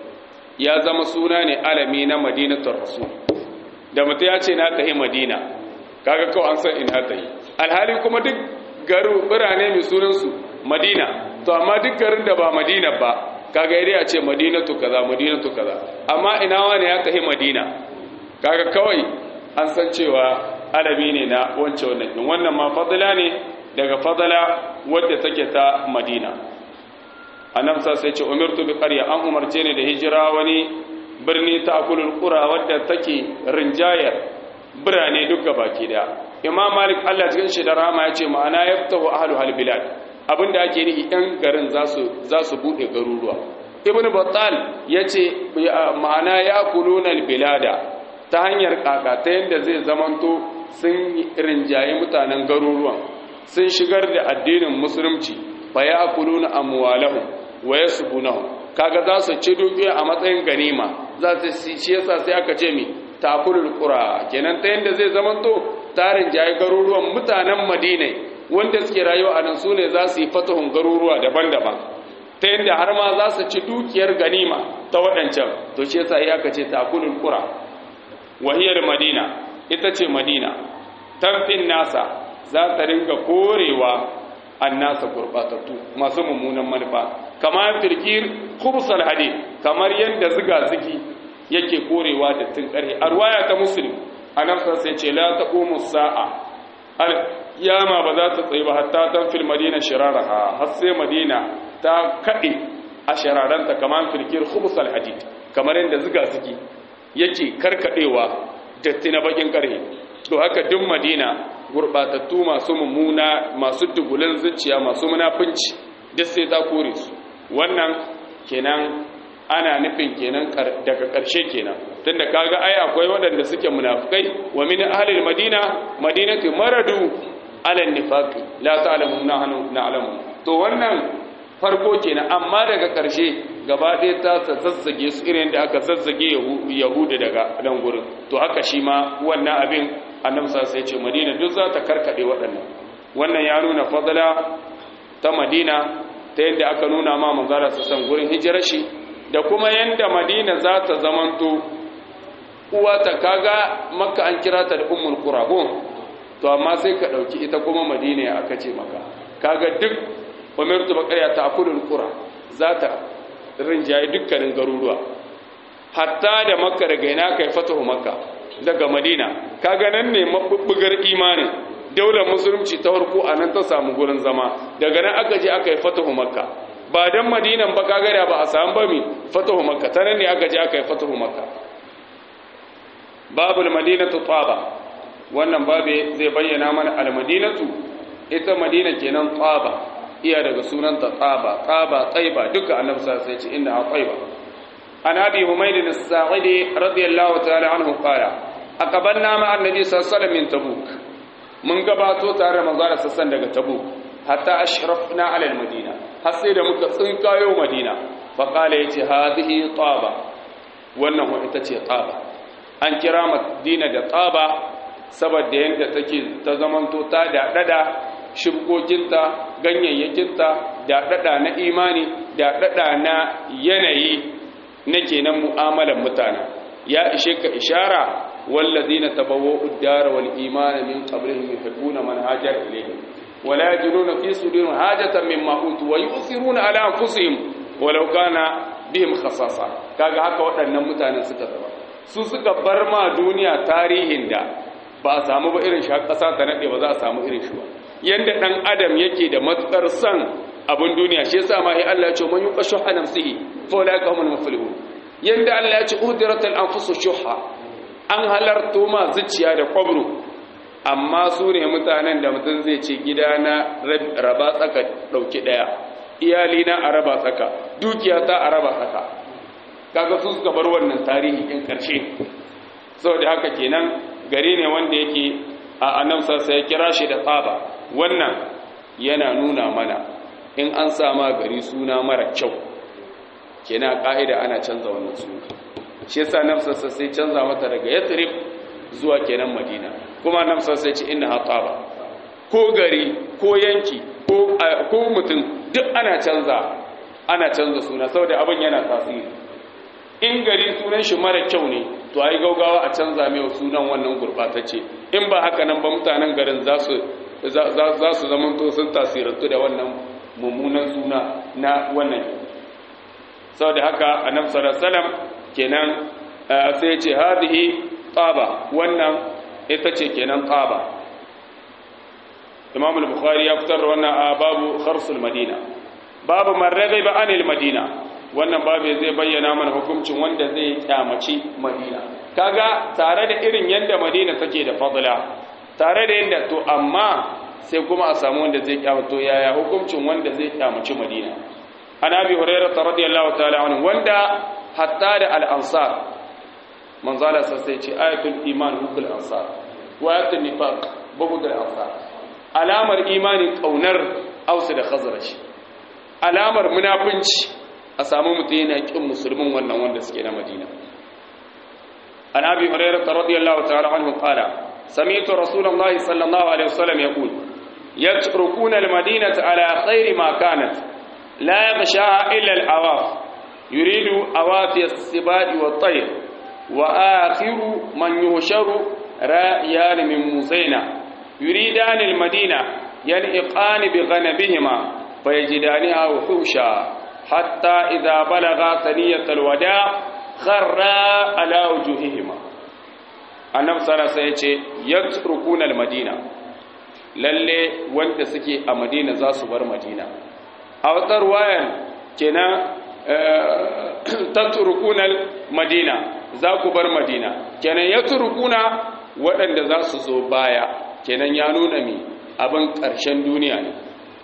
ya zama suna ne alami na madinatul rasul da mutum ya ce na tahi madina kaga kawai an san ina tahi alhali kuma duk garu birane mai sunansu madina to amma duk garin da ba madina ba kaga idai a ce madinatu kaza madinatu kaza amma ina wani ya tahi madina kaga kawai an san cewa alami ne na wancan wannan wannan ma fadila ne daga fadala wadda take ta madina annabi sai ce umirtu bi qarya an umarce ni da hijira wani birni ta akulul qura wadda take rinjayar birane duka baki daya imam malik Allah cikin shi da rahama ya ce ma'ana yaftahu ahlu hal bilad abinda ake nihi yan garin zasu zasu bude garuruwa ibnu battal yace ma'ana yakuluna al bilada ta hanyar kaka ta yanda zai zamanto sun rinjaye mutanen garuruwan sun shigar da addinin musulunci fa yakuluna amwalahum wa yasbunahum kaga za su ci dukiya a matsayin ganima za su shi yasa sai aka ce mi takulul qura kenan ta yanda zai zamanto tarin jayi garuruwan mutanen Madina wanda suke rayuwa a nan sune za su yi fatahun garuruwa daban-daban ta yanda har ma za su ci dukiyar ganima ta waɗancan to shi yasa ya aka ce takulul qura wahiyar Madina ita ce Madina tamfin nasa za ta ringa korewa annasa gurbatattu masu mummunan manufa kamar firkir khubsal hadid kamar yanda ziga zigi yake korewa da tun ƙarfi a ruwaya ta muslim annabi sai ce la taqumu sa'a al kiyama ba za ta tsaye ba hatta tan fil madina shiraraha har sai madina ta kade a shiraranta kamar filkir khubus al hadid kamar yadda zuga zuki yake karkadewa datti na bakin karhe to haka duk madina gurbatattu masu mummuna masu dugulan zuciya masu munafunci duk sai ta kore su wannan kenan ana nufin kenan daga ƙarshe kenan tunda kaga ai akwai waɗanda suke munafikai wa min ahlil madina madinatu maradu ala nifaqi la ta'lamu nahnu na'lamu to wannan farko kenan amma daga ƙarshe gaba ɗaya ta zazzage su irin da aka zazzage yahudu daga nan gurin to haka shi ma wannan abin annabi sai ce madina duk za ta karkade waɗannan wannan ya nuna fadala ta madina ta yadda aka nuna ma manzara su san gurin hijirar shi da kuma yadda madina za ta zamanto uwa ta kaga makka an kira ta da ummul qura to amma sai ka dauki ita kuma madina ya aka ce maka kaga duk umirtu baqariya ta akulul qura za ta rinjaye dukkanin garuruwa hatta da makka daga ina kai fatahu makka daga madina kaga nan ne mabubbugar imanin daular musulunci ta farko a nan ta samu gurin zama daga nan aka je aka yi fatahu makka ba dan madinan ba kaga da ba a samu ba mi fatahu makka ta nan ne aka je aka yi fatahu makka babul madinatu taba wannan babe zai bayyana mana al madinatu ita madina kenan taba iya daga sunanta taba taba taiba duka annabi sallallahu alaihi wasallam ya ce inna taiba عن أبي حميد الساعدي رضي الله تعالى عنه قال أقبلنا مع النبي صلى الله عليه وسلم من تبوك من قباتو تارى مزارة سسن دقى تبوك حتى أشرفنا على المدينة حسيد مكسنك يوم مدينة فقال يتي هذه طابة وأنه إتتي طابة أن كرامة دين دا طابة saboda yadda take ta zamanto ta daɗaɗa shirkokinta ganyayyakinta daɗaɗa na imani daɗaɗa na yanayi na kenan mu'amalan mutane ya ishe ka ishara wallazina tabawwa'u ad-dara wal imana min qablihim yuhibbuna man hajara ilayhim wala yajiduna fi sudurihim hajatan mimma utu wa yusiruna ala anfusihim walau kana bihim khasasa kaga haka waɗannan mutanen suka zama su suka bar ma duniya tarihin da ba a samu ba irin shi ƙasa ta nade ba za a samu irin shi ba yanda dan adam yake da matukar san abin duniya shi yasa ma sai Allah ya ce man yuqashu nafsihi fa ulaika humul muflihun yanda Allah ya ce uhdiratul anfusu shuha an halarto ma zuciya da kwabro amma su ne mutanen da mutum zai ce gida na raba tsaka dauki daya iyali na a raba tsaka dukiya ta a raba tsaka kaga su suka bar wannan tarihi in karshe saboda haka kenan gari ne wanda yake a annabsa sai ya kira shi da tsaba wannan yana nuna mana in an sama gari suna mara kyau kenan ka'ida ana canza wannan suna shi yasa nafsarsa sai canza mata daga yathrib zuwa kenan madina kuma nafsarsa sai ce inna hataba ko gari ko yanki ko ko mutum duk ana canza ana canza suna saboda abin yana tasiri in gari sunan shi mara kyau ne to ai gaugawa a canza mai sunan wannan gurbatacce in ba haka nan ba mutanen garin za su za su zamanto sun tasirantu da wannan mummunan suna na wannan sau da haka annabi sallallahu alaihi kenan sai ce hadhihi taba wannan ita ce kenan taba imam al-bukhari ya fitar da wannan a babu kharsul madina babu man raghiba anil madina wannan babu zai bayyana mana hukuncin wanda zai kyamaci madina kaga tare da irin yanda madina take da fadla tare da yanda to amma sai kuma a samu wanda zai kyamato yaya hukuncin wanda zai kyamaci madina an abi hurairah radiyallahu ta'ala anhu wanda hatta da al-ansar manzala sai ce ayatul iman hukul ansar wa ayatul nifaq bughd al-ansar alamar imanin kaunar ausu da khazraj alamar munafinci a samu mutum yana kin musulmin wannan wanda suke na madina an abi hurairah radiyallahu ta'ala anhu qala سمعت رسول الله صلى الله عليه وسلم يقول يتركون المدينة على خير ما كانت لا يغشاها إلا العواف يريد أوافي السباج والطير وآخر من يهشر رائيان من موسينا يريدان المدينة يلحقان بغنبهما فيجدانها وحوشا حتى إذا بلغا ثنية الوداع خرا على وجوههما annabi sallallahu alaihi wasallam yace yatrukuna almadina lalle wanda suke a madina za su bar madina a wata ruwayan kenan tatrukunal madina za ku bar madina kenan ya turkuna waɗanda za su zo baya kenan ya nuna mi abin ƙarshen duniya ne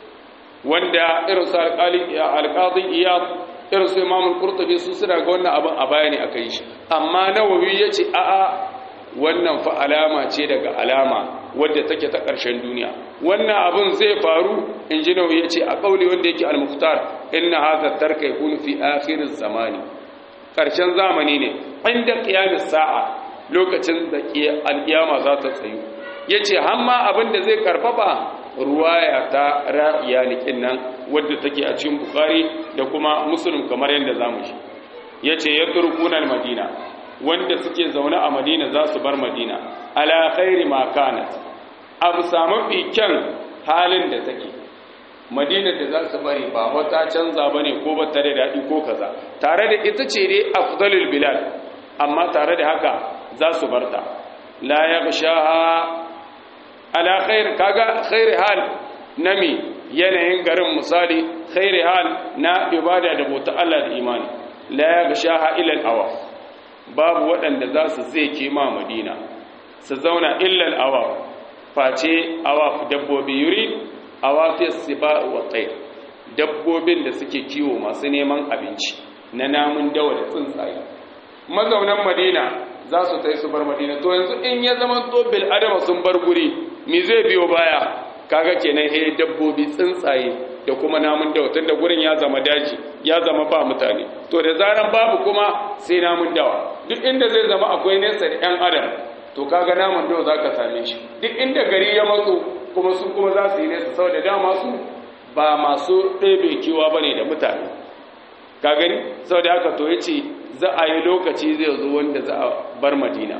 wanda irin su alƙazin iyad irin su imamul qurtubi su suna ga wannan abin a baya ne aka yi shi amma nawawi ya ce a'a wannan fa alama ce daga alama wadda take ta ƙarshen duniya wannan abin zai faru in ji nawawi ya ce a ƙauli wanda yake al-mukhtar inna hadha tarka yakunu fi akhir zamani ƙarshen zamani ne inda qiyamis sa'a lokacin da al-qiyama za ta tsayu yace hamma abin da zai karfafa ruwaya ta ra'iya likin nan wadda take a cikin bukhari da kuma muslim kamar yadda zamu shi yace yatrukuna al-madina wanda suke zaune a madina za su bar madina ala khairi ma kanat abu samu kyan halin da take madina da za su bari ba wata canza bane ko ba tare da daɗi ko kaza tare da ita ce dai afdalul bilal amma tare da haka za su barta la yaghshaha ala khair kaga khairi hal nami yanayin garin misali khairi hal na ibada da bauta Allah da imani la yaghshaha ila al-awaf babu waɗanda za su zai ke ma madina su zauna illal awaf face awaf dabbobi yuri awafis siba wa tsaye dabbobin da suke kiwo masu neman abinci na namun dawa da tsuntsaye mazaunan madina za su tai su bar madina to yanzu in ya zama to bil adama sun bar guri me zai biyo baya kaga kenan he dabbobi tsuntsaye da kuma namun dawa tunda gurin ya zama daji ya zama ba mutane to da zaran babu kuma sai namun dawa duk inda zai zama akwai nesa da yan adam to kaga namun dawa zaka same shi duk inda gari ya matso kuma su kuma za su yi nesa saboda dama su ba masu ɗebe kewa bane da mutane ka gani saboda haka to yace za a yi lokaci zai zo wanda za a bar madina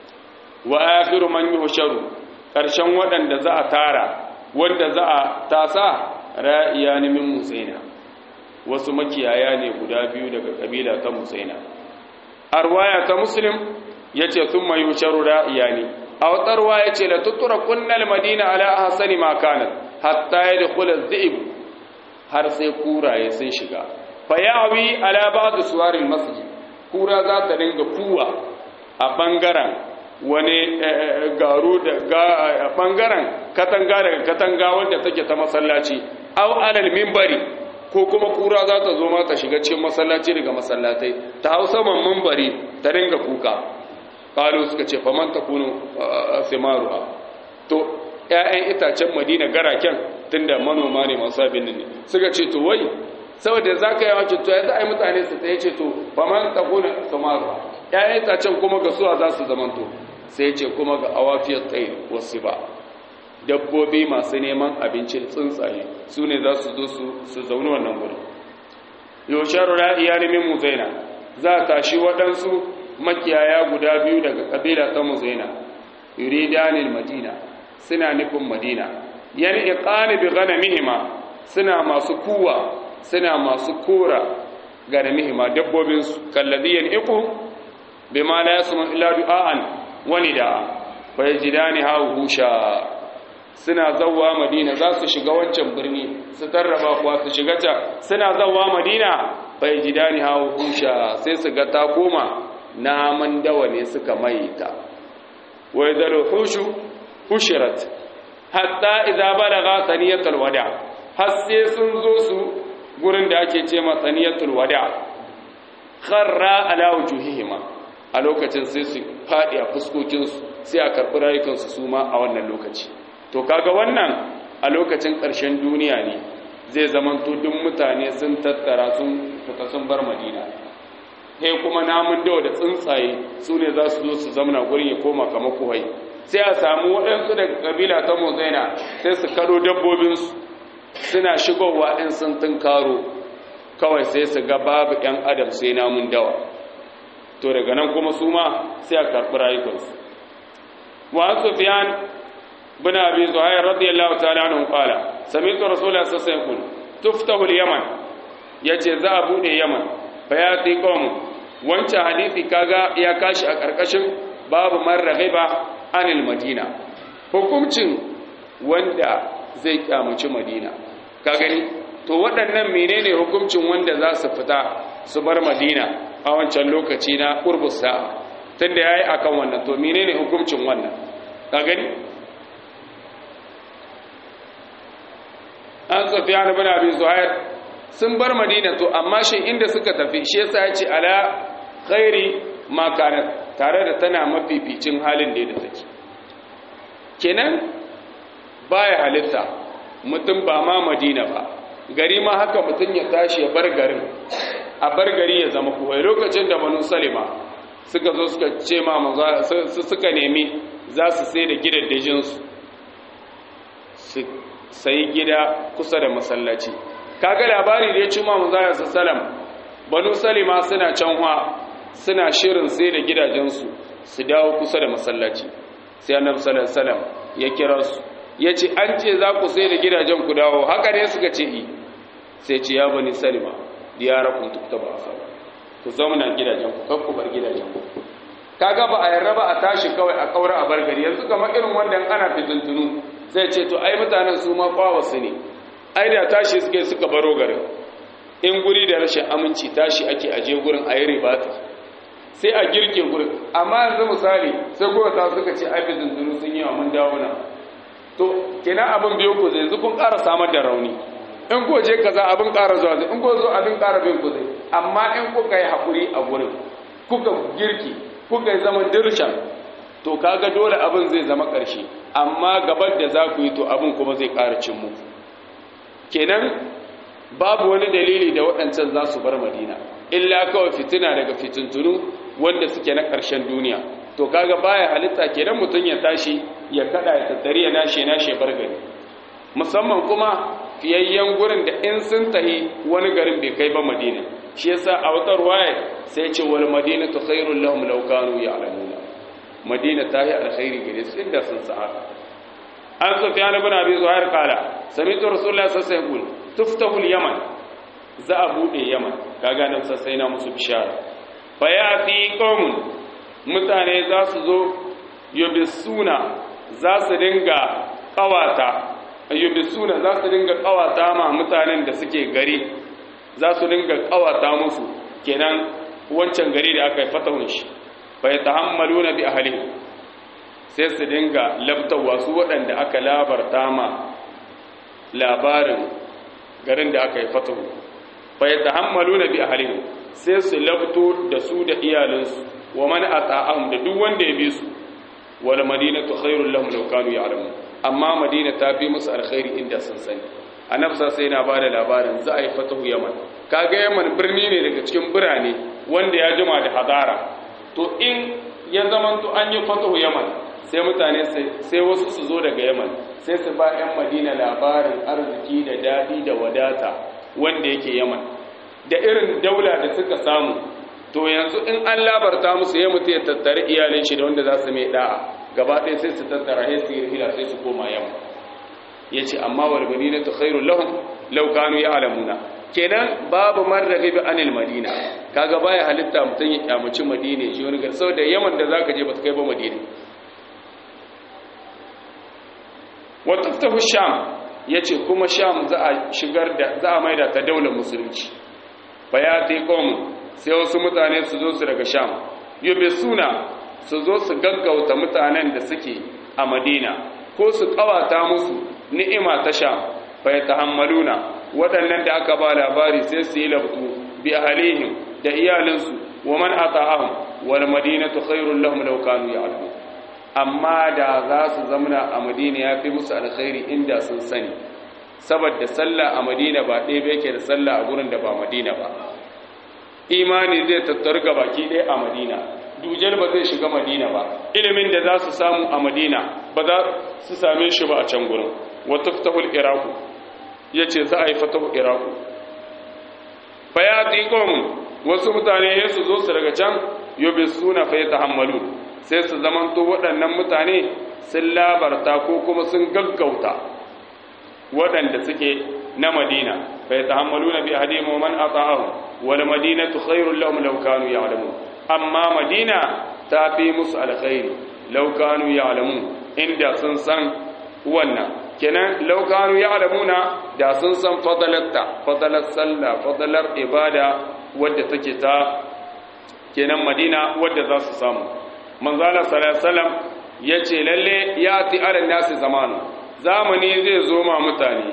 wa akhiru man yuhsharu karshen waɗanda za a tara wanda za a tasa ra'iya ne min musaina wasu makiyaya ne guda biyu daga kabila ta musaina arwaya ta muslim yace thumma yusharu ra'iya ne a wata ruwaya ce la tutura kunnal madina ala ahsani ma kanat hatta yadkhul az-zi'b har sai kuraye sun shiga fa yawi ala ba'd suwaril masjid kura za ta dinga kuwa a bangaren wani garu da bangaren katanga daga katanga wanda take ta masallaci aw alal minbari ko kuma kura za ta zo ma ta shiga cikin masallaci daga masallatai ta hau saman minbari ta dinga kuka qalu suka ce faman takunu simaruha to ƴaƴan itacen Madina garaken tunda manoma ne masu abin ne suka ce to wai saboda zaka yi wace to yanzu ai mutane su ta yace to faman takunu simaruha ƴaƴan itacen kuma ga suwa za su zamanto sai ce kuma ga awafiyar tsaye wasu ba dabbobi masu neman abincin tsuntsaye su ne za su zo su zaune wannan gudun yosharu ra'iya min muzaina za a tashi waɗansu makiyaya guda biyu daga ƙabila ta muzaina yuridanil madina suna nufin madina yan iqani bi ghanamihima suna masu kuwa suna masu kora ganamihima dabbobinsu kalladiyan iqu bima la yasmu illa du'an wani da bai jidani husha suna zawwa madina za su shiga wancan birni su tarraba kuwa su shiga ta suna zawwa madina bai jidani husha sai su ga ta koma naman dawa ne suka maita wai da hushu hushirat hatta idza balagha taniyatul wada har sai sun zo su gurin da ake ce ma taniyatul wada kharra ala wujuhihima a lokacin sai su faɗi a fuskokinsu sai a karɓi rayukansu su ma a wannan lokaci to kaga wannan a lokacin ƙarshen duniya ne zai zamanto duk mutane sun tattara sun fita sun bar madina sai kuma namun dawa da tsuntsaye su ne za su zo su zamana gurin ya koma kamar kuhai sai a samu waɗansu daga ƙabila ta mozaina sai su karo dabbobinsu suna shigowa ɗin sun tunkaro kawai sai su ga babu 'yan adam sai namun dawa to daga nan kuma su ma sai a karɓi rayukansu wa sufyan bin abi zuhair radiyallahu ta'ala anhu qala sami'tu rasulullah sallallahu alaihi wasallam tuftahu al-yaman yace za a bude yaman bayati qawm wancan hadisi kaga ya kashi a karkashin babu man raghiba anil madina hukuncin wanda zai kyamaci madina ka gani to waɗannan menene hukuncin wanda za su fita su bar madina a wancan lokaci na ƙurbus sa'a tunda ya yi a kan wannan to menene hukuncin wannan ka gani an safiya na bin abin zuhair sun bar madina to amma shi inda suka tafi shi yasa ya ce ala khairi makanar tare da tana mafificin halin da ya take kenan baya halitta mutum ba ma madina ba gari ma haka mutum ya tashi ya bar garin a bar gari ya zama kuwai lokacin da banu salima suka zo suka ce ma suka nemi za su sai da gidaddajinsu su sayi gida kusa da masallaci kaga labari da ya ci ma manzara sallam banu salima suna canwa suna shirin sai da gidajensu su dawo kusa da masallaci sai annabi sallallahu alaihi wasallam ya kira su yace an ce za ku sai da gidajen ku dawo haka ne suka ce i sai ce ya bani salima diyarakum tuktaba asaba ku zauna gidajen ku kan ku bar gidajen ku kaga ba a yarda ba a tashi kawai a kaura a bar gari yanzu kamar irin wanda ana fitintunu sai ce to ai mutanen su ma kwawasu ne ai da tashi suke suka baro garin in guri da rashin aminci tashi ake aje gurin a yi ribata sai a girke gurin amma yanzu misali sai kuma ta suka ce ai fitintunu sun yi wa mun dawo na to kenan abin biyo ku zai yanzu kun ƙara samar da rauni in ko je kaza abin ƙara zuwa zai in ko zo abin ƙara bin ku zai amma in kuka yi haƙuri a gurin kuka girki kuka yi zama dirshan to kaga dole abin zai zama ƙarshe amma gabar da za ku yi to abin kuma zai ƙara cin muku kenan babu wani dalili da waɗancan za su bar madina illa kawai fitina daga fitintunu wanda suke na ƙarshen duniya to kaga baya halitta kenan mutum ya tashi ya kada ya tattari ya nashe nashe bar gari musamman kuma fiyayyen gurin da in sun tahi wani garin bai kai ba madina shi yasa a wata ruwaya sai ce wal madinatu khairul lahum law kanu ya'lamuna madina ta yi alkhairi gare su inda sun sa an sufyan ibn abi zuhair qala sami'tu rasulullahi sallallahu alaihi wasallam tuftahu al-yaman za a bude yaman kaga nan sai na musu bishara fa ya'ti qaumun mutane za su zo yubisuna za su dinga kawata yubisuna za su dinga kawata ma mutanen da suke gari za su dinga kawata musu kenan wancan gari da aka yi fatahun shi fa yatahammaluna bi ahlihi sai su dinga labtawa su waɗanda aka labarta ma labarin garin da aka yi fatahu fa yatahammaluna bi ahlihi sai su labto da su da iyalinsu wa man ata'ahum da duk wanda ya bi su wal madinatu khairul lahum law kanu ya'lamun amma madina ta fi musu alkhairi inda sun sani annabi sai yana bada labarin za a yi fatahu yaman kaga yaman birni ne daga cikin birane wanda ya jima da hadara to in ya zamanto an yi fatahu yaman sai mutane sai wasu su zo daga yaman sai su ba 'yan madina labarin arziki da daɗi da wadata wanda yake yaman da irin daula da suka samu to yanzu in an labarta musu ya mutu ya tattare iyalin shi da wanda za su mai da'a gaba ɗaya sai su tattara sai su yi hila sai su koma yamma ya ce amma wal madina ta khairu lahum law kanu ya'lamuna kenan babu marrabi bi anil madina kaga baya halitta mutun ya kyamaci madina shi wani gar saboda yaman da zaka je ba ta kai ba madina wa taftahu sham yace kuma sham za a shigar da za a maida ta daular musulunci bayati qom sai wasu mutane su zo su daga sham yobe suna su zo su gaggauta mutanen da suke a madina ko su kawata musu ni'ima ta sham fa yatahammaluna waɗannan da aka ba labari sai su yi labtu bi ahlihim da iyalinsu wa man ata'ahum wal madinatu khairul lahum law kanu ya'lamun amma da za su zamana a madina ya fi musu alkhairi inda sun sani saboda sallah a madina ba ɗaya ba yake da sallah a gurin da ba madina ba imani zai tattaru ga baki ɗaya a madina dujal ba zai shiga madina ba ilimin da za su samu a madina ba za su same shi ba a can gurin wata fitahul iraku ya ce za a yi fatahu iraku fa ya ƙomun wasu mutane ya su zo su daga can yobe suna fa ya tahammalu sai su zamanto waɗannan mutane sun labarta ko kuma sun gaggauta waɗanda suke na madina fa ya tahammalu na bi hadimu man ata'ahu wal madinatu khairul lahum law kanu ya'lamun amma madina ta fi musu alkhairi law kanu ya'lamun inda sun san wannan kenan laukanu ya alamuna da sun san fadalarta fadalar sallah fadalar ibada wadda take ta kenan madina wadda za su samu manzala salasalam ya ce lalle ya ti alin nasi zamanu zamani zai zo ma mutane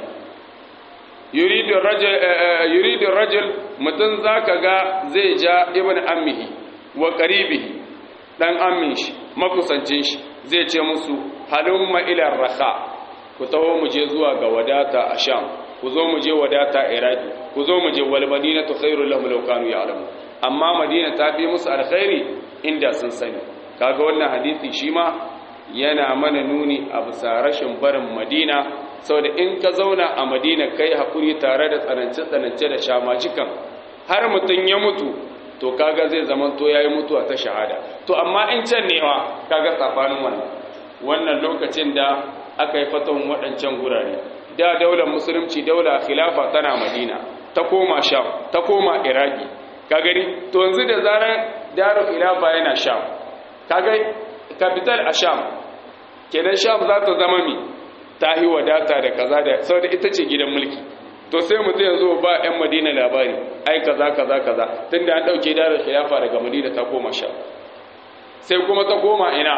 yuridun rajul mutum za ka ga zai ja ibn ammihi wa ƙaribihi ɗan ammin shi makusancin shi zai ce musu halumma ilar raka ku taho mu je zuwa ga wadata a sham ku zo mu je wadata iraki ku zo mu je wal madina tu khairu lahum law kanu ya'lamu amma madina ta fi musu alkhairi inda sun sani kaga wannan hadisi shi ma yana mana nuni a bisa rashin barin madina saboda in ka zauna a madina kai hakuri tare da tsanance tsanance da shamajikan har mutum ya mutu to kaga zai zaman to yayi mutuwa ta shahada to amma in can newa kaga tsafanin wannan wannan lokacin da aka yi fatan waɗancan gurare da daular musulunci daular khilafa tana madina ta koma sham ta koma iraki ka gani to yanzu da zarar darul khilafa yana sham ka ga capital a sham kenan sham za ta zama mi ta yi wadata da kaza da saboda ita ce gidan mulki to sai mutum yanzu ba yan madina labari ai kaza kaza kaza tunda an dauke darul khilafa daga madina ta koma sham sai kuma ta koma ina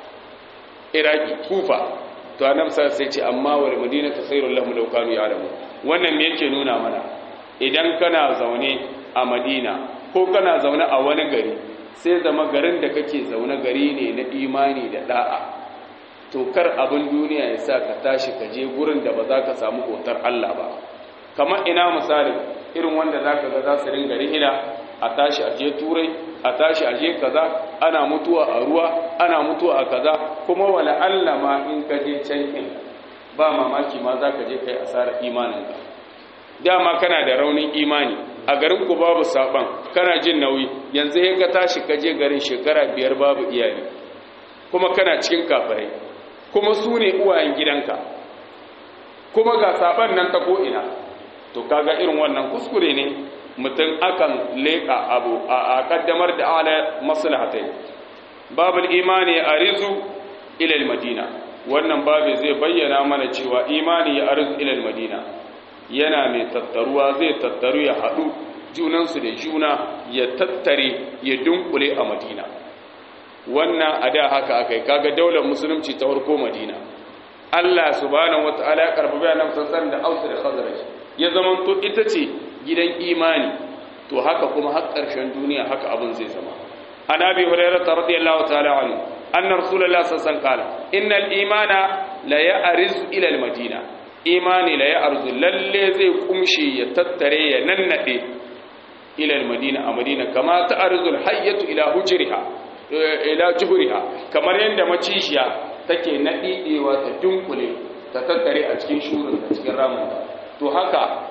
iraki kufa to annabi sai ce amma wal madinatu khairul lahum law kanu ya'lamun wannan me yake nuna mana idan kana zaune a madina ko kana zaune a wani gari sai zama garin da kake zaune gari ne na imani da da'a to kar abin duniya ya sa ka tashi ka je gurin da ba za ka samu hotar Allah ba kamar ina misali irin wanda za ka ga za su ringa rihila a tashi a je turai a tashi a je kaza ana mutuwa a ruwa ana mutuwa a kaza kuma wala Allah ma in ka je can in ba mamaki ma za ka je kai asarar imanin ka dama kana da raunin imani a garin ku babu saban kana jin nauyi yanzu ya ka tashi ka je garin shekara biyar babu iyali kuma kana cikin kafirai kuma su ne uwayen gidanka kuma ga saban nan ta ko'ina to kaga irin wannan kuskure ne mutum akan leƙa abu a kaddamar da ala maslahatai babul imani a rizu ilal madina wannan babu zai bayyana mana cewa imani ya arzu ilal madina yana mai tattaruwa zai tattaru ya haɗu junansu da juna ya tattare ya dunkule a madina wannan a da haka aka yi kaga daular musulunci ta farko madina Allah subhanahu wata'ala ya karfafa yana sassan da ausu da khazraj ya zama to ita ce gidan imani to haka kuma har ƙarshen duniya haka abin zai zama an abi hurairah radiyallahu ta'ala anhu anna rasulullah sallallahu alaihi wasallam qala innal imana la ya'rizu ila al madina imani la ya'rizu lalle zai kumshi ya tattare ya nannade ila al madina a madina kama ta'rizu al hayyatu ila hujriha ila juhriha kamar yanda macishiya take nadidewa ta dunkule ta tattare a cikin shurin a cikin ramin to haka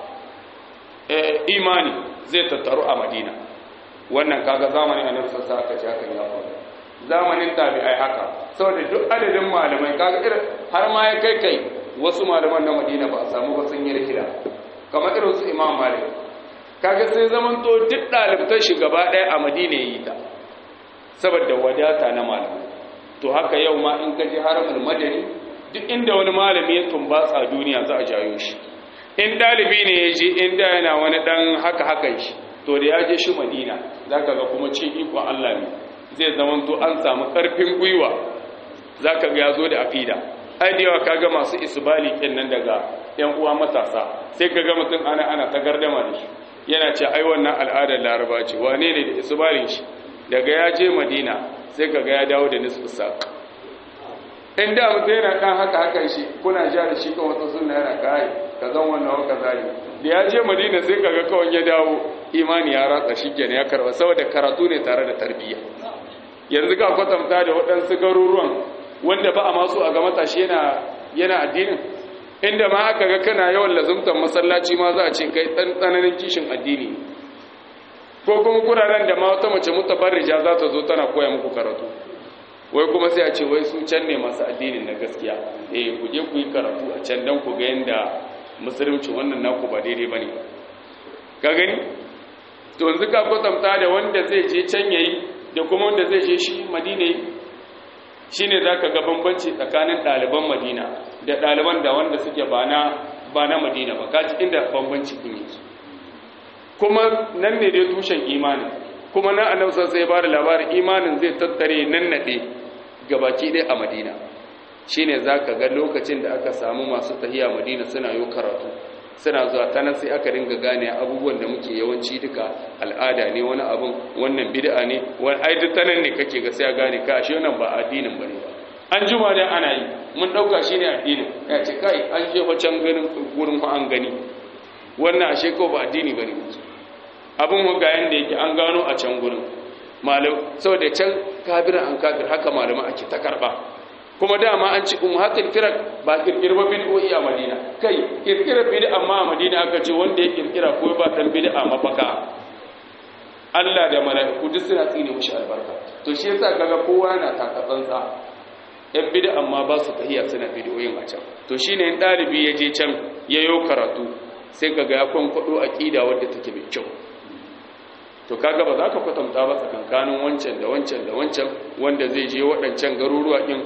imani zai tattaru a madina wannan kaga zamanin annabi sassa aka ce haka ya faru zamanin tabi'ai haka saboda duk adadin malamai kaga irin har ma ya kai kai wasu malaman na madina ba a samu ba sun yi rihila kamar irin su imam malik kaga sai zaman to duk ɗalibtan shi gaba ɗaya a madina ya yi ta saboda wadata na malamai to haka yau ma in ka je haramul madani duk inda wani malami ya tumbatsa duniya za a jayo shi in dalibi ne ya je inda yana wani dan haka haka shi to da ya je shi madina za ka ga kuma cin ikon Allah ne zai zama to an samu ƙarfin gwiwa za ka ga ya zo da aƙida ai da yawa kaga masu isbali ɗin nan daga ‘yan uwa matasa sai ka ga mutum ana ana ta gardama da shi yana ce ai wannan al'adar laraba ce wane ne da isbalin shi daga ya je madina sai ka ga ya dawo da nisfu sa in da mutum yana kan haka hakan shi kuna ja da shi kan wata sunna yana kai ka zan wannan wa kaza ne da ya je madina sai kaga kawai ya dawo imani ya ratsa shi kenan ya karba saboda karatu ne tare da tarbiyya yanzu ga kwatanta da waɗansu garuruwan wanda ba a masu a ga matashi yana yana addinin inda ma aka ga kana yawan lazumtar masallaci ma za a ce kai ɗan tsananin kishin addini ko kuma kuraren da ma wata mace mutabarrija za ta zo tana koya muku karatu wai kuma sai a ce wai su can ne masu addinin na gaskiya eh ku je ku yi karatu a can dan ku ga yanda musulunci wannan naku ba daidai bane ka gani to yanzu ka kwatanta da wanda zai je can yayi da kuma wanda zai je shi madina yi shine zaka ga bambanci tsakanin ɗaliban Madina da ɗaliban da wanda suke ba na ba na Madina ba kaji inda bambanci din yake kuma nan ne dai tushen imani kuma na annabi sai ya bada labarin imanin zai tattare nan nade gabaki ɗaya a Madina shine zaka ga lokacin da aka samu masu tahiya Madina suna yi karatu suna zuwa ta nan sai aka dinga gane abubuwan da muke yawanci duka al'ada ne wani abun wannan bid'a ne wani ai duk tanan ne kake ga sai a gane ka ashe wannan ba addinin bane ba an juma da ana yi mun dauka shine addinin ya ce kai an je can ganin gurin ko an gani wannan ashe ko ba addini bane abun ga yanda yake an gano a can gurin malam saboda can kabiran an kafir haka malama ake ta karba kuma dama an ci umhatul firak ba kirkirba bid'o'i a Madina kai kirkira bid'a amma a Madina aka ce wanda ya kirkira ko ba dan bid'a mafaka Allah da mala'iku duk suna tsine mushi albarka to shi yasa kaga kowa yana taka tsantsa yan bid'a amma ba su tahiya suna bid'o'in a can to shine in dalibi ya je can yayo karatu sai kaga ya kwankwado aqida wadda take mai kyau to kaga ba za ka kwatanta ba tsakankanin wancan da wancan da wancan wanda zai je waɗancan garuruwa ɗin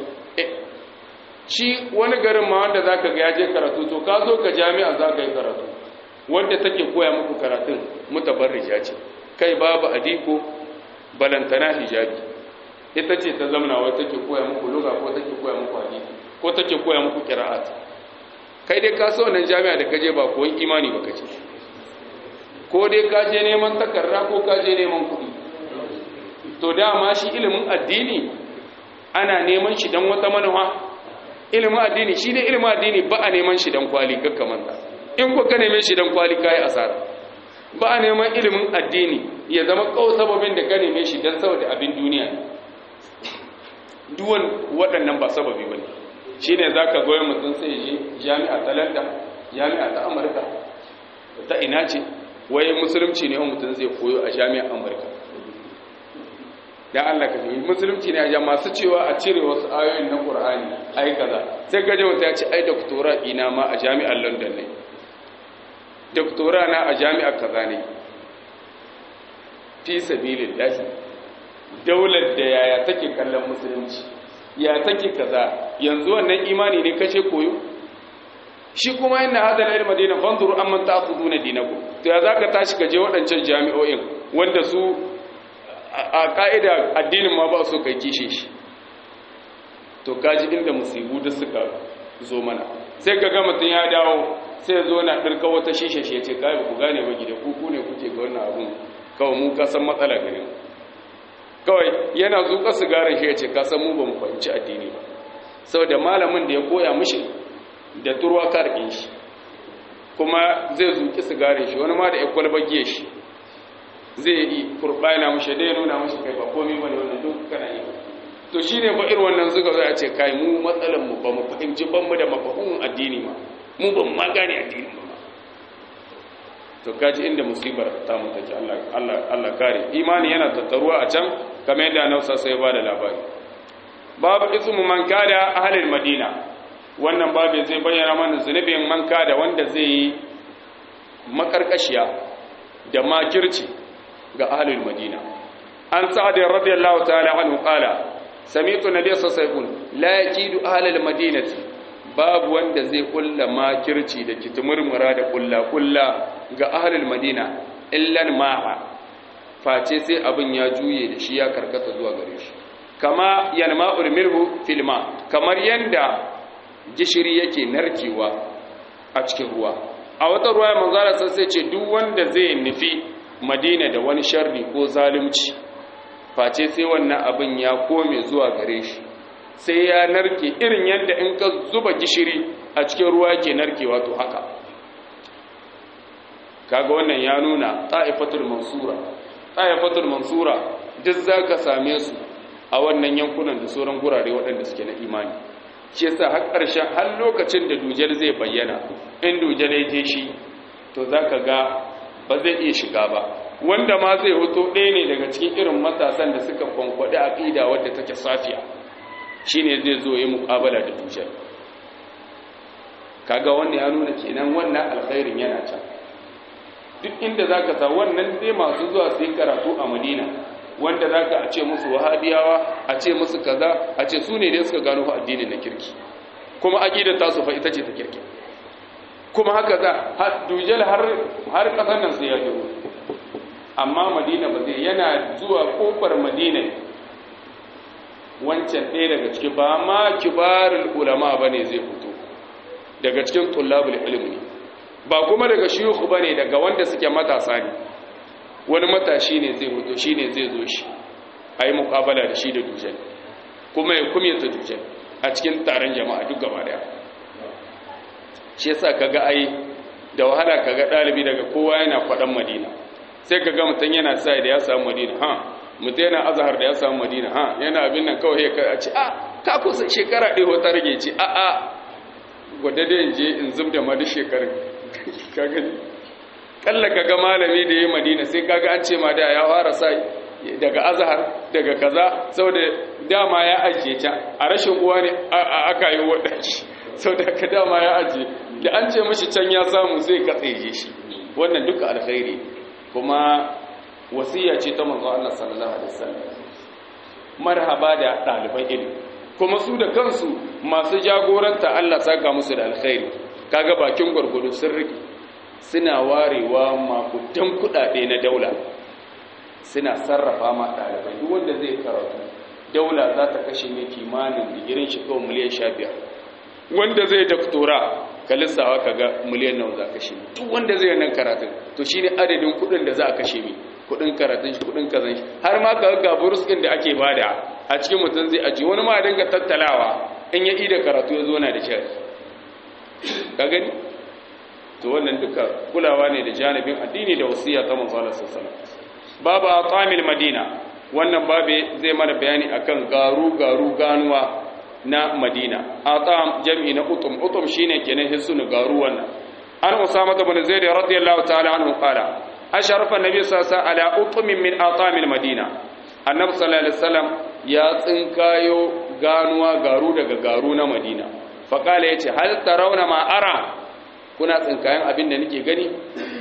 shi wani garin ma wanda za ka ga ya je karatu to ka zo ka jami'a za ka yi karatu wanda take koya muku karatun mutabarrija ce kai babu adiko balantana hijabi ita ce ta zamana wai take koya muku luga ko take koya muku hadisi ko take koya muku qira'at kai dai ka so wannan jami'a da kaje ba koyi imani ba kace ko dai ka je neman takarda ko ka je neman kuɗi to dama shi ilimin addini ana neman shi don wata manuwa ilimin addini shi ne ilimin addini ba a neman shi don kwali kakkamanta in ku ka neme shi don kwali ka yi asara ba a neman ilimin addini ya zama kawo sababin da ka neme shi don saboda abin duniya duwan waɗannan ba sababi ba ne shi ne za ka goyon mutum sai je jami'a ta london jami'a ta amurka ta ina ce wai musulunci ne mutum zai koyo a jami'ar amurka dan Allah ka fi musulunci ne a masu cewa a cire wasu ayoyin na Qur'ani ai kaza sai gaje wata ya ce ai doktora ina ma a jami'ar London ne doktora na a jami'ar kaza ne fi sabilillahi daular da yaya take kallon musulunci ya take kaza yanzu wannan imani ne kace koyo shi kuma yana hadal ilma dina fanzuru amman ta'khuduna dinakum to ya zaka tashi ka je waɗancan jami'o'in wanda su a ka'ida addinin ma ba so kai kishe shi to kaji inda musibu da suka zo mana sai ka ga mutum ya dawo sai zo na ɗirka wata shishe shi ya ce kai ku gane ba gida ku ne kuke ga wannan abun kawai mu ka san matsala gare mu kawai yana zuƙa sigarin shi ya ce ka san mu ba mu fahimci addini ba saboda malamin da ya koya mishi da turwa karkin shi kuma zai zuƙi sigarin shi wani ma da ya kwalba giye shi zai yi kurɓana mushe dai nuna mushi kai ba komi bane wannan duk kana yi to shine ba irin wannan suka zo a ce kai mu matsalan mu ba mu fahimci ban mu da mafahimin addini ma mu ban ma gane addini ba to kaji inda musibar ta mu take Allah Allah Allah kare imani yana tattaruwa a can kamar yadda Annabi sai ba da labari babu ismu man kada ahlul madina wannan babu zai bayyana mana zunubin man kada wanda zai yi makarkashiya da makirci ga ahlul madina an sa'ad radiyallahu ta'ala anhu qala sami'tu nabiy sallallahu alaihi wasallam la yakidu ahlul madinati babu wanda zai kulla makirci da kitumurmura da kulla kulla ga ahlul madina illan ma'a face sai abin ya juye da shi ya karkata zuwa gare shi kama yanma'ul milhu fil ma kamar yanda gishiri yake narkewa a cikin ruwa a wata ruwa manzara sai ce duk wanda zai nufi madina da wani sharri ko zalunci face sai wannan abin ya kome zuwa gare shi sai ya narke irin yadda in ka zuba gishiri a cikin ruwa ke narkewa to haka kaga wannan ya nuna ta'ifatul mansura ta'ifatul mansura duk zaka same su a wannan yankunan da sauran gurare waɗanda suke na imani shi yasa har ƙarshen har lokacin da dujal zai bayyana in dujal ya je shi to zaka ga ba zai iya shiga ba wanda ma zai hoto ɗaya ne daga cikin irin matasan da suka kwankwaɗi aƙida wadda take safiya shine zai zo yi muƙabala da dujal kaga wannan ya nuna kenan wannan alkhairin yana can duk inda za ka sa wannan dai masu zuwa su yi karatu a madina wanda za ka ce musu wahabiyawa a ce musu kaza a ce su ne dai suka gano fa addinin na kirki kuma aƙidar tasu fa ita ce ta kirki kuma haka za dujal har ƙasar nan sai ya zo amma madina ba zai yana zuwa ƙofar madina wancan ɗaya daga ciki ba ma kibarul ulama ba ne zai fito daga cikin tullabul ilmi ba kuma daga shiyuku ba ne daga wanda suke matasa ne wani matashi ne zai fito shi ne zai zo shi a yi mukabala da shi da dujal kuma ya kumyata dujal a cikin taron jama'a duk gaba daya shi yasa kaga ai da wahala kaga ɗalibi daga kowa yana faɗan madina sai kaga mutum yana sa da ya samu madina ha mutum yana azahar da ya samu madina ha yana abin nan kawai ya ce a ka kusa shekara ɗaya wata rage ce a a wadda da in je in zub da madu shekarun ka gani kalla kaga malami da ya yi madina sai kaga an ce ma da ya fara sa daga azahar daga kaza saboda dama ya ajiye can a rashin uwa ne aka yi waɗanci sau da ka dama ya ajiye da an ce mashi can ya samu zai katseje shi wannan duka alkhairi kuma wasiya ce ta manzo Allah sallallahu alaihi wasallam marhaba da ɗaliban ilimi kuma su da kansu masu jagoranta Allah saka musu da alkhairi kaga bakin gurgudu sun rike suna warewa makudan kudade na daula suna sarrafa ma ɗalibai duk wanda zai karatu daula za ta kashe ne kimanin digirin shi kawai miliyan sha biyar wanda zai daktora ka lissawa ka ga miliyan nawa za a kashe duk wanda zai nan karatun to shi ne adadin kudin da za a kashe mi kudin karatun shi kudin kazan shi har ma ka ga burus ɗin da ake bada a cikin mutum zai aji wani ma dinga tattalawa in ya ida karatu ya zo na da shari ka gani to wannan duka kulawa ne da janibin addini da wasiya ta manzo Allah sallallahu alaihi wasallam babu atamil madina wannan babe zai mana bayani akan garu garu ganuwa na madina atam jam'i na utum utum shine kenan hisnu garu wannan an usama ibn zaid radiyallahu ta'ala anhu qala asharafa annabi sallallahu alaihi wasallam ala utumin min atamil madina annabi sallallahu alaihi wasallam ya tsinkayo ganuwa garu daga garu na madina fa qala yace hal tarawna ma ara kuna tsinkayen abin da nake gani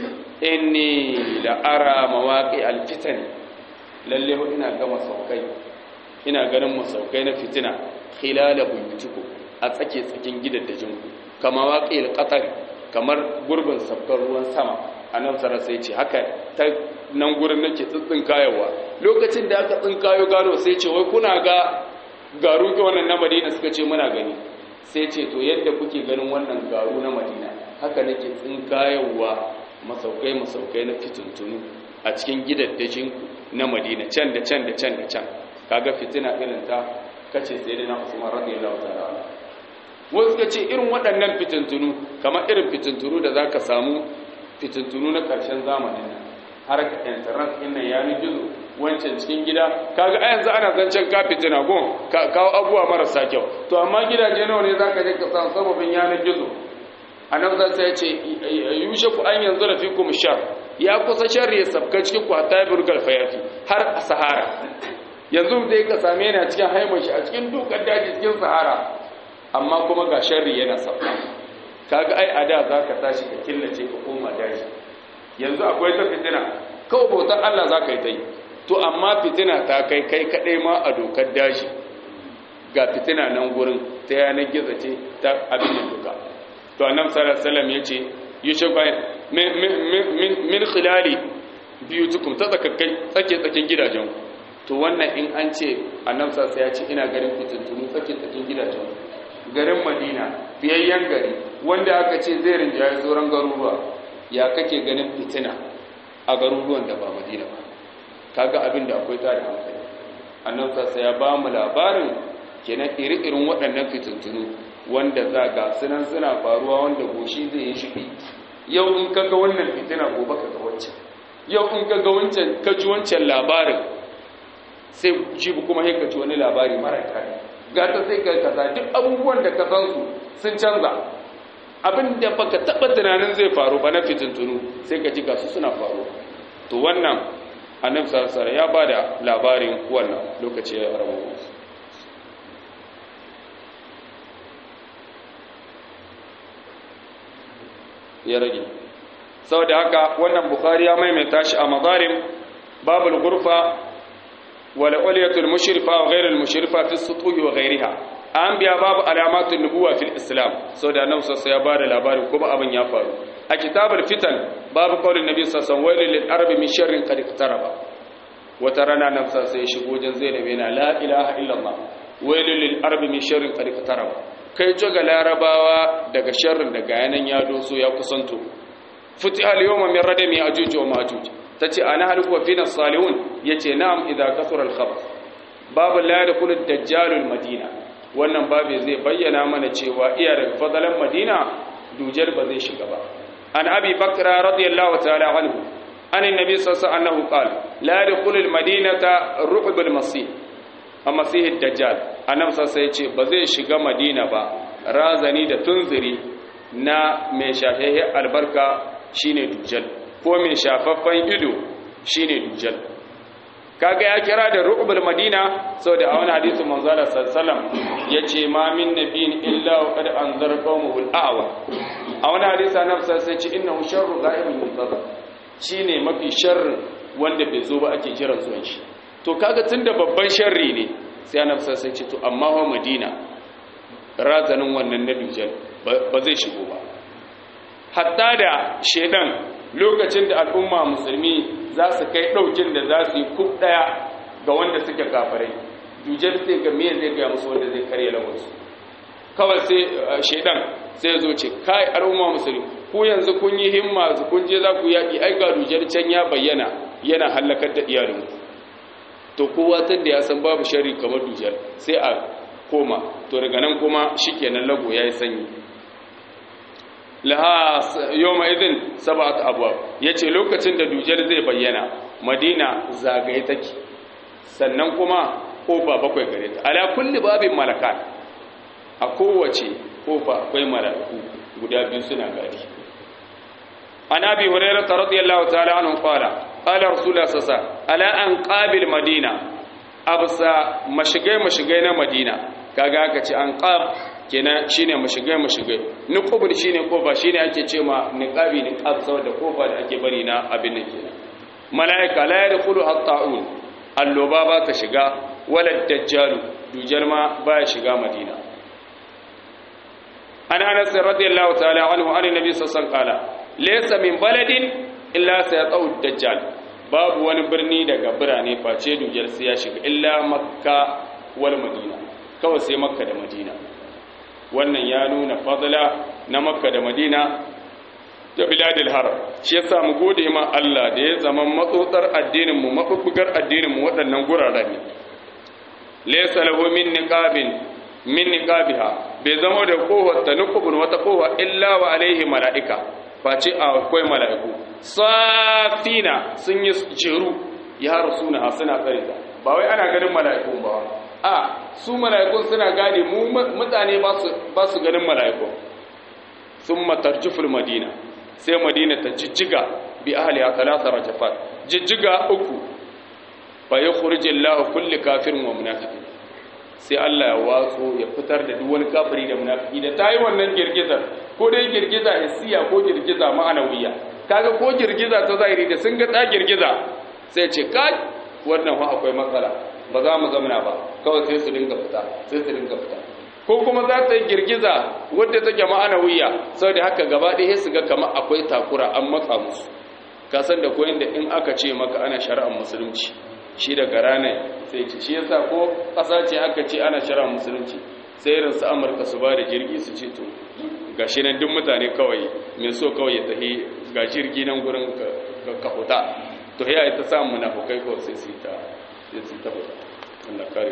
inni la ara mawaqi alfitan lalle ina ga masaukai ina ganin masaukai na fitina khilala buyutikum a tsake tsakin gidaddajin ku kama waqil qatar kamar gurbin sabkar ruwan sama annabi sallallahu sai ce haka ta nan gurin nake tsitsin kayawa lokacin da aka tsinkayo gano sai ce wai kuna ga garu ga wannan na Madina suka ce muna gani sai ce to yadda kuke ganin wannan garu na Madina haka nake tsinkayowa masaukai masaukai na fituntunu a cikin gidaddajin na Madina can da can da can da can kaga fitina irin ta kace sai dai na Usman radiyallahu ta'ala wasu ka ce irin waɗannan fitintunu kamar irin fitintunu da zaka samu fitintunu na ƙarshen zamanin nan har ka internet ɗin nan yanar gizo wancan cikin gida kaga a yanzu ana zancen ka fitina gon ka kawo abubuwa marasa kyau to amma gidaje nawa ne zaka je ka samu sababin yanar gizo annabi zai ya ce yushe ku an yanzu rafikum shar ya kusa sharri ya sabka cikin ku hatta burgal fayafi har a sahara yanzu dai ka same ni a cikin haimar shi a cikin dukkan daji cikin sahara amma kuma ga sharri yana sabka kaga ai a da zaka tashi ka killace ka koma daji yanzu akwai ta fitina kawai bautar Allah zaka yi ta yi to amma fitina ta kai kai kadai ma a dokar daji ga fitina nan gurin ta yanar gizo ce ta abin da duka to annabi sallallahu alaihi wasallam yace yushe bai min khilali biyutukum ta tsakakkai tsake tsakin gidajen to wannan in an ce annabi sallallahu ya ce ina garin fitintunu tsake tsakin gidajen garin Madina biyayyen gari wanda aka ce zai rinjaye sauran garuruwa ya kake ganin fitina a garuruwan da ba Madina ba kaga abin da akwai tare hankali annabi sallallahu ya ba mu labarin kenan iri-irin waɗannan fitintunu wanda za ga sunan suna faruwa wanda goshi zai yi shi yau in kaga wannan fitina gobe kaga wancan yau in kaga wancan ka ji wancan labarin sai jibi kuma sai ka ji wani labari mara kare gata sai ka kaza duk abubuwan da ka san su sun canza abin da baka taba tunanin zai faru ba na fitintunu sai ka ji ga su suna faruwa to wannan annabi sallallahu alaihi ya bada labarin wannan lokaci ya rabu ya rage saboda haka wannan bukhari ya maimaita shi a mazarim babul gurfa wal uliyatul mushrifa wa ghayrul mushrifa fi sutuhi wa ghayriha an biya babu alamatun nubuwa fil islam so da annabi sallallahu ya bada labarin kuma abin ya faru a kitabul fitan babu qaulin nabi sallallahu alaihi wasallam wailul lil arabi min sharrin qad iqtaraba wata rana nan sai ya shigo wajen zainab yana la ilaha illallah wailul lil arabi min sharrin qad iqtaraba kai joga larabawa daga sharrin daga yanan ya doso ya kusanto futi al yawma min radami ajuj wa majuj tace ana haliku wa fina salihun yace na'am idza kasura al khabath babu la yadkhulu ad-dajjal al madina wannan babu zai bayyana mana cewa iya daga fadalan madina dujal ba zai shiga ba an abi bakra radiyallahu ta'ala anhu an annabi sallallahu alaihi wasallam qala la yadkhulu al madinata ru'b al masih amma sai dajjal annabi sallallahu ya ce ba zai shiga madina ba razani da tunziri na mai shahehe albarka shine dujjal ko mai shafaffen ido shine dujjal kaga ya kira da ru'bul madina saboda a wani hadisi manzo Allah sallallahu yace ma min nabiyin illa wa qad anzara qawmuhu al-a'wa a wani hadisi annabi sallallahu ya ce innahu sharru ghaibul muntazar shine mafi sharri wanda bai zo ba ake kiran zuwan shi to kaga tunda babban sharri ne sai annabi sai ce to amma wa madina razanin wannan na dujal ba zai shigo ba hatta da shedan lokacin da al'umma musulmi za su kai daukin da za su yi kub daya ga wanda suke kafirai dujal sai ga me zai ga musu wanda zai karya lawarsu kawai sai shedan sai zo ce kai al'umma musulmi ku yanzu kun yi himma kun je za ku yaki ai ga dujal can ya bayyana yana halakar da iyalinku to kowa tun da ya san babu shari kamar dujal sai a koma to daga nan kuma shikenan lago yayi sanyi laha yawma idin sab'at abwab yace lokacin da dujal zai bayyana madina zagaye take sannan kuma kofa bakwai gare ta ala kulli babin malakat a kowace kofa akwai malaku guda biyu suna gadi an abi hurairah radiyallahu ta'ala anhu qala qala rasulullah sallallahu alaihi wasallam ala an qabil madina absa mashigai mashigai na madina kaga aka ce an qab kenan shine mashigai mashigai nuqubul shine kofa shine ake ce ma niqabi niqab saboda kofa da ake bari na abin nan kenan malaika la yadkhulu at-ta'un alloba ba ta shiga wala dajjal dujal ma ba ya shiga madina an anas radiyallahu ta'ala anhu an nabi sallallahu alaihi wasallam laysa min baladin illa sayatau dajjal babu wani birni daga birane face dujal sai ya shiga illa makka wal madina kawai sai makka da madina wannan ya nuna fadla na makka da madina da biladil haram shi yasa mu gode ma Allah da ya zama matsotsar addinin mu mabubbugar addinin mu waɗannan guraren ne laysa lahu min niqabin min niqabiha bai zama da kohar ta nukubun wata kowa illa wa alaihi mala'ika face akwai mala'iku safina sun yi jeru ya rasuna suna tsare ta ba wai ana ganin mala'ikun ba a su mala'ikun suna gane mu mutane ba su ganin mala'ikun sun matarjuful madina sai madina ta jijjiga bi ahli a talata rajafat jijjiga uku fa yi kurjin lahu kulli kafirin wa munafikin sai Allah ya watso ya fitar da duk wani kafiri da munafiki da tayi wannan girgizar ko dai girgiza hissiya ko girgiza ma'anawiya kaga ko girgiza ta zahiri da sun ga ta girgiza sai ce kai wannan fa akwai matsala ba za mu zamana ba kawai sai su dinga fita sai su dinga fita ko kuma za ta yi girgiza wadda take ma'anawiya saboda haka gaba ɗaya su ga kamar akwai takura an matsa musu ka san da koyin da in aka ce maka ana shari'ar musulunci shi daga ranar sai ce shi yasa ko ƙasa ce aka ce ana shari'ar musulunci sai irin su amurka su ba da jirgi su ce to ga shi nan duk mutane kawai mai so kawai ya tafi ga jirgi nan gurin ka huta to ya yi ta samun munafukai kawai sai su ta sai su ta huta Allah kare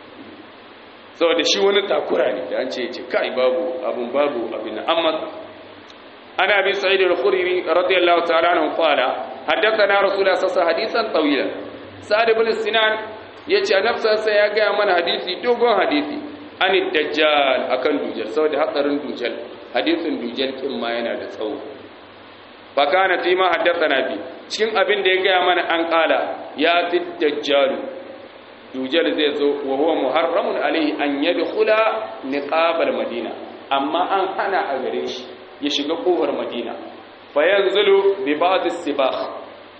saboda shi wani takura ne da an ce ce kai babu abun babu abin amma ana bi sa'id al-khudri radiyallahu ta'ala anhu qala haddathana rasulullah sallallahu alaihi hadisan tawila sa'id ibn sinan yace annabi sai ya ga mana hadisi dogon hadisi ani dajjal akan dujal saboda hatsarin dujal hadisin dujal kin ma yana da tsawo fa kana fi ma haddathana bi cikin abin da ya ga mana an kala ya fi dajjal dujal zai zo wa huwa muharramun alaihi an yadkhula niqabal madina amma an hana a gare shi ya shiga kofar madina fa yanzulu bi ba'd as-sibakh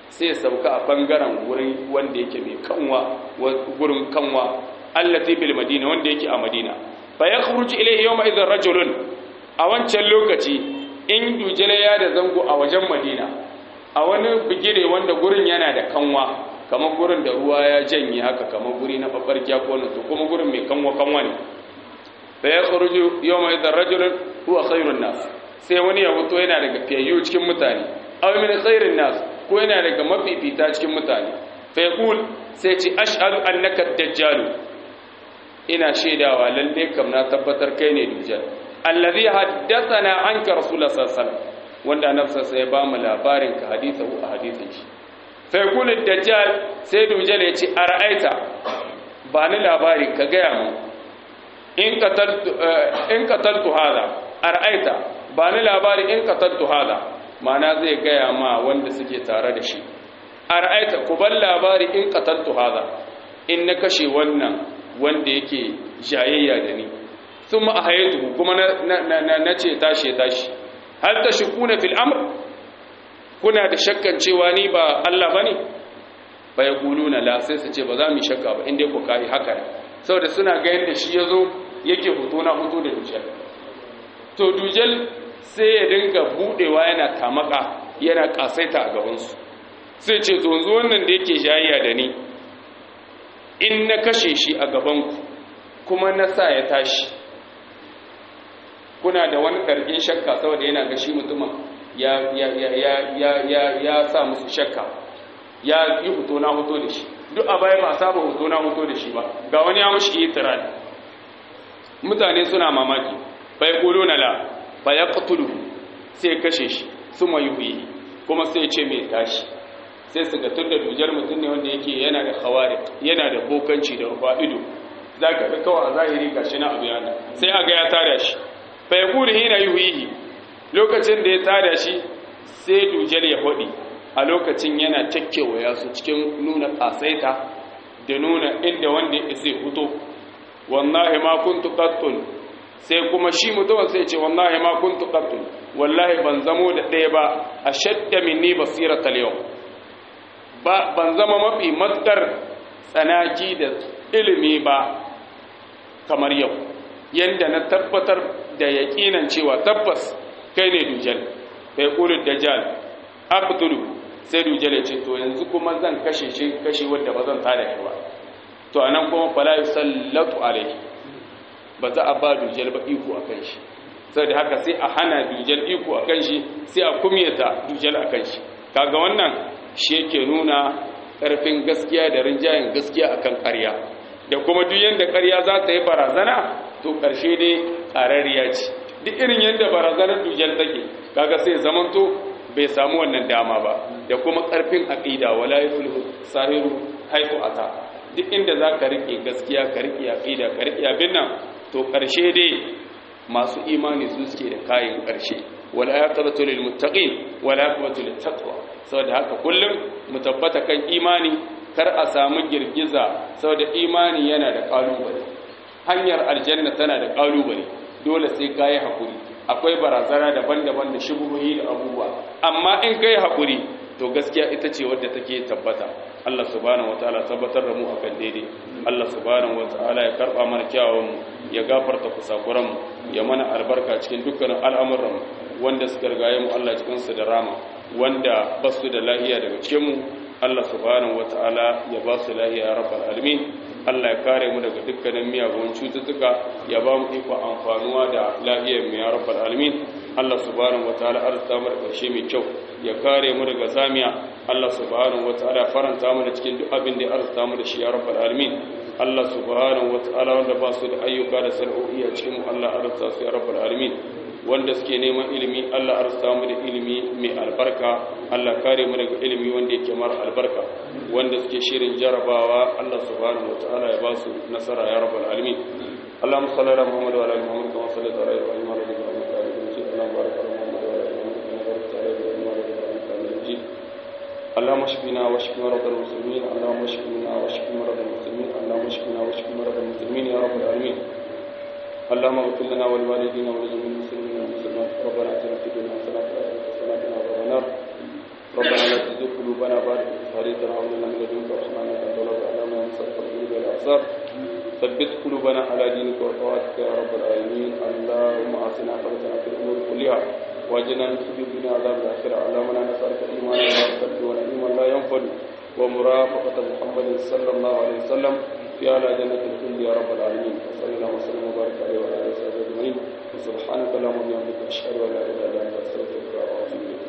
sai sauka a bangaren wurin wanda yake mai kanwa gurin kanwa allati bil madina wanda yake a madina fa yakhruju ilayhi yawma idhin rajulun a wancan lokaci in dujala ya da zango a wajen madina a wani bigire wanda gurin yana da kanwa kamar gurin da ruwa ya janye haka kamar guri na babbarkiya ko to kuma gurin mai kanwa kanwa ne fa yakhruju yawma idhin rajulun huwa khairun nas sai wani ya fito yana daga fiyayyu cikin mutane aw min khairin nas ko yana daga mafifita cikin mutane fa yaqul sai ce ashhadu annaka dajjal ina shaidawa lalle kam na tabbatar kai ne dujjal allazi haddathana anka rasulullah sallallahu alaihi wasallam wanda nafsa sai ba mu labarin ka hadithu a hadithin shi fa yaqul dajjal sai dujjal ya ce ara'aita ba ni labari ka gaya mu in qataltu in qataltu hada ara'aita ba ni labari in qataltu hada mana zai gaya ma wanda suke tare da shi a ra'aita ku ban labari in qataltu hada in na kashe wannan wanda yake jayayya da ni thumma ahaytu kuma na na ce tashi tashi hal tashkuna fil amr kuna da shakkan cewa ni ba Allah bane fa yaquluna la sai su ce ba za mu shakka ba inda ku kai haka saboda suna ga yanda shi yazo yake hoto na hoto da dujal to dujal sai ya dinga budewa yana tamaka yana kasaita a gabansu sai ce to yanzu wannan da yake jayayya da ni in na kashe shi a gabanku kuma na sa ya tashi kuna da wani ƙarfin shakka saboda yana ga shi mutumin ya ya ya ya ya ya ya sa musu shakka ya yi hoto na hoto da shi duk a baya ba saba hoto na hoto da shi ba ga wani ya mushi itiral mutane suna mamaki bai kulo na la fa ya qatulu sai kashe shi suma yuhi kuma sai ce mai tashi sai su ga tunda dujar mutum ne wanda yake yana da khawari yana da bokanci da rufa ido zaka ga kawai a zahiri gashi na abu yana sai a ga ya tada shi fa yaqulu hina yuhi lokacin da ya tada shi sai dujar ya hodi a lokacin yana cakkewa ya su cikin nuna kasaita da nuna inda wanda ya sai fito wallahi ma kuntu qattun sai kuma shi mutumin sai ce wallahi ma kuntu qattun wallahi ban zamo da ɗaya ba ashadda minni basiratal yau ba ban zama mafi matkar tsanaki da ilimi ba kamar yau yanda na tabbatar da yaƙinan cewa tabbas kai ne dujal kai kulul dajjal aqtulu sai dujal ya ce to yanzu kuma zan kashe shi kashe wanda ba zan tada shi ba to anan kuma fala yusallatu alaihi ba za a ba dujal ba iko akan shi saboda haka sai a hana dujal iko akan shi sai a kumyata dujal akan shi kaga wannan shi yake nuna ƙarfin gaskiya da rinjayen gaskiya akan ƙarya da kuma duk yanda ƙarya za ta yi barazana to ƙarshe dai ƙarariya ce duk irin yanda barazanar dujal take kaga sai zamanto bai samu wannan dama ba da kuma ƙarfin aqida wala yuflihu sahiru haifu ata duk inda za ka riƙe gaskiya ka riƙe aqida ka riƙe abin nan to ƙarshe dai masu imani su suke da kayan ƙarshe wala aqibatu lil muttaqin wala aqibatu lit taqwa saboda haka kullum mu tabbata kan imani kar a samu girgiza saboda imani yana da kalubale hanyar aljanna tana da kalubale dole sai kai hakuri akwai barazana daban-daban da shubuhi da abubuwa amma in kai hakuri to gaskiya ita ce wadda take tabbata Allah subhanahu wataala tabbatar da mu akan daidai Allah subhanahu wataala ya karba mana kyawun mu ya gafarta kusakuran mu ya mana albarka cikin dukkanin al'amuran mu wanda suka rigaye mu Allah cikin su da rama wanda ba su da lahiya daga cikin mu Allah subhanahu wataala ya ba su lahiya ya rabbal alamin Allah ya kare mu daga dukkanin miyagun cututtuka ya ba mu iko amfanuwa da lahiyar mu ya rabbal alamin Allah subhanahu wataala arzuta mu da karshe mai kyau ya kare mu daga zamiya Allah subhanahu wataala faranta mu da cikin duk abin da ya arzuta mu da shi ya rabbal alamin Allah subhanahu wataala wanda ba su da ayyuka da sana'o'i a cikin mu Allah arzuta su ya rabbal alamin wanda suke neman ilimi Allah arzuta mu da ilimi mai albarka Allah kare mu daga ilimi wanda yake mara albarka wanda suke shirin jarabawa Allah subhanahu wataala ya ba su nasara ya rabbal alamin اللهم صل على محمد وعلى ال محمد كما صليت على ابراهيم وعلى ال ابراهيم انك حميد مجيد اللهم بارك على محمد وعلى ال محمد كما باركت على ابراهيم وعلى ال ابراهيم انك حميد مجيد اللهم اشفنا واشف مرضى المسلمين اللهم اشفنا واشف مرضى المسلمين اللهم اشفنا واشف مرضى المسلمين يا رب العالمين اللهم اغفر لنا ولوالدينا ولجميع المسلمين والمسلمات ربنا اتنا في الدنيا حسنه وفي الاخره حسنه وقنا عذاب النار ربنا لا تزغ قلوبنا بعد إذ هديتنا وهب لنا من لدنك رحمة إنك أنت الوهاب اللهم يا مصرف القلوب والأبصار ثبت قلوبنا على دينك وطاعتك يا رب العالمين اللهم أعطنا عقبتنا في الأمور كلها واجنا من خزي الدنيا عذاب الآخرة اللهم لا نسألك إيمانا لا يرتد ونعيما لا ينفد ومرافقة محمد صلى الله عليه وسلم في أعلى جنة الخلد يا رب العالمين وصلى الله وسلم وبارك عليه وعلى آله وصحبه أجمعين وسبحانك اللهم وبحمدك أشهد أن لا إله إلا أنت أستغفرك وأتوب إليك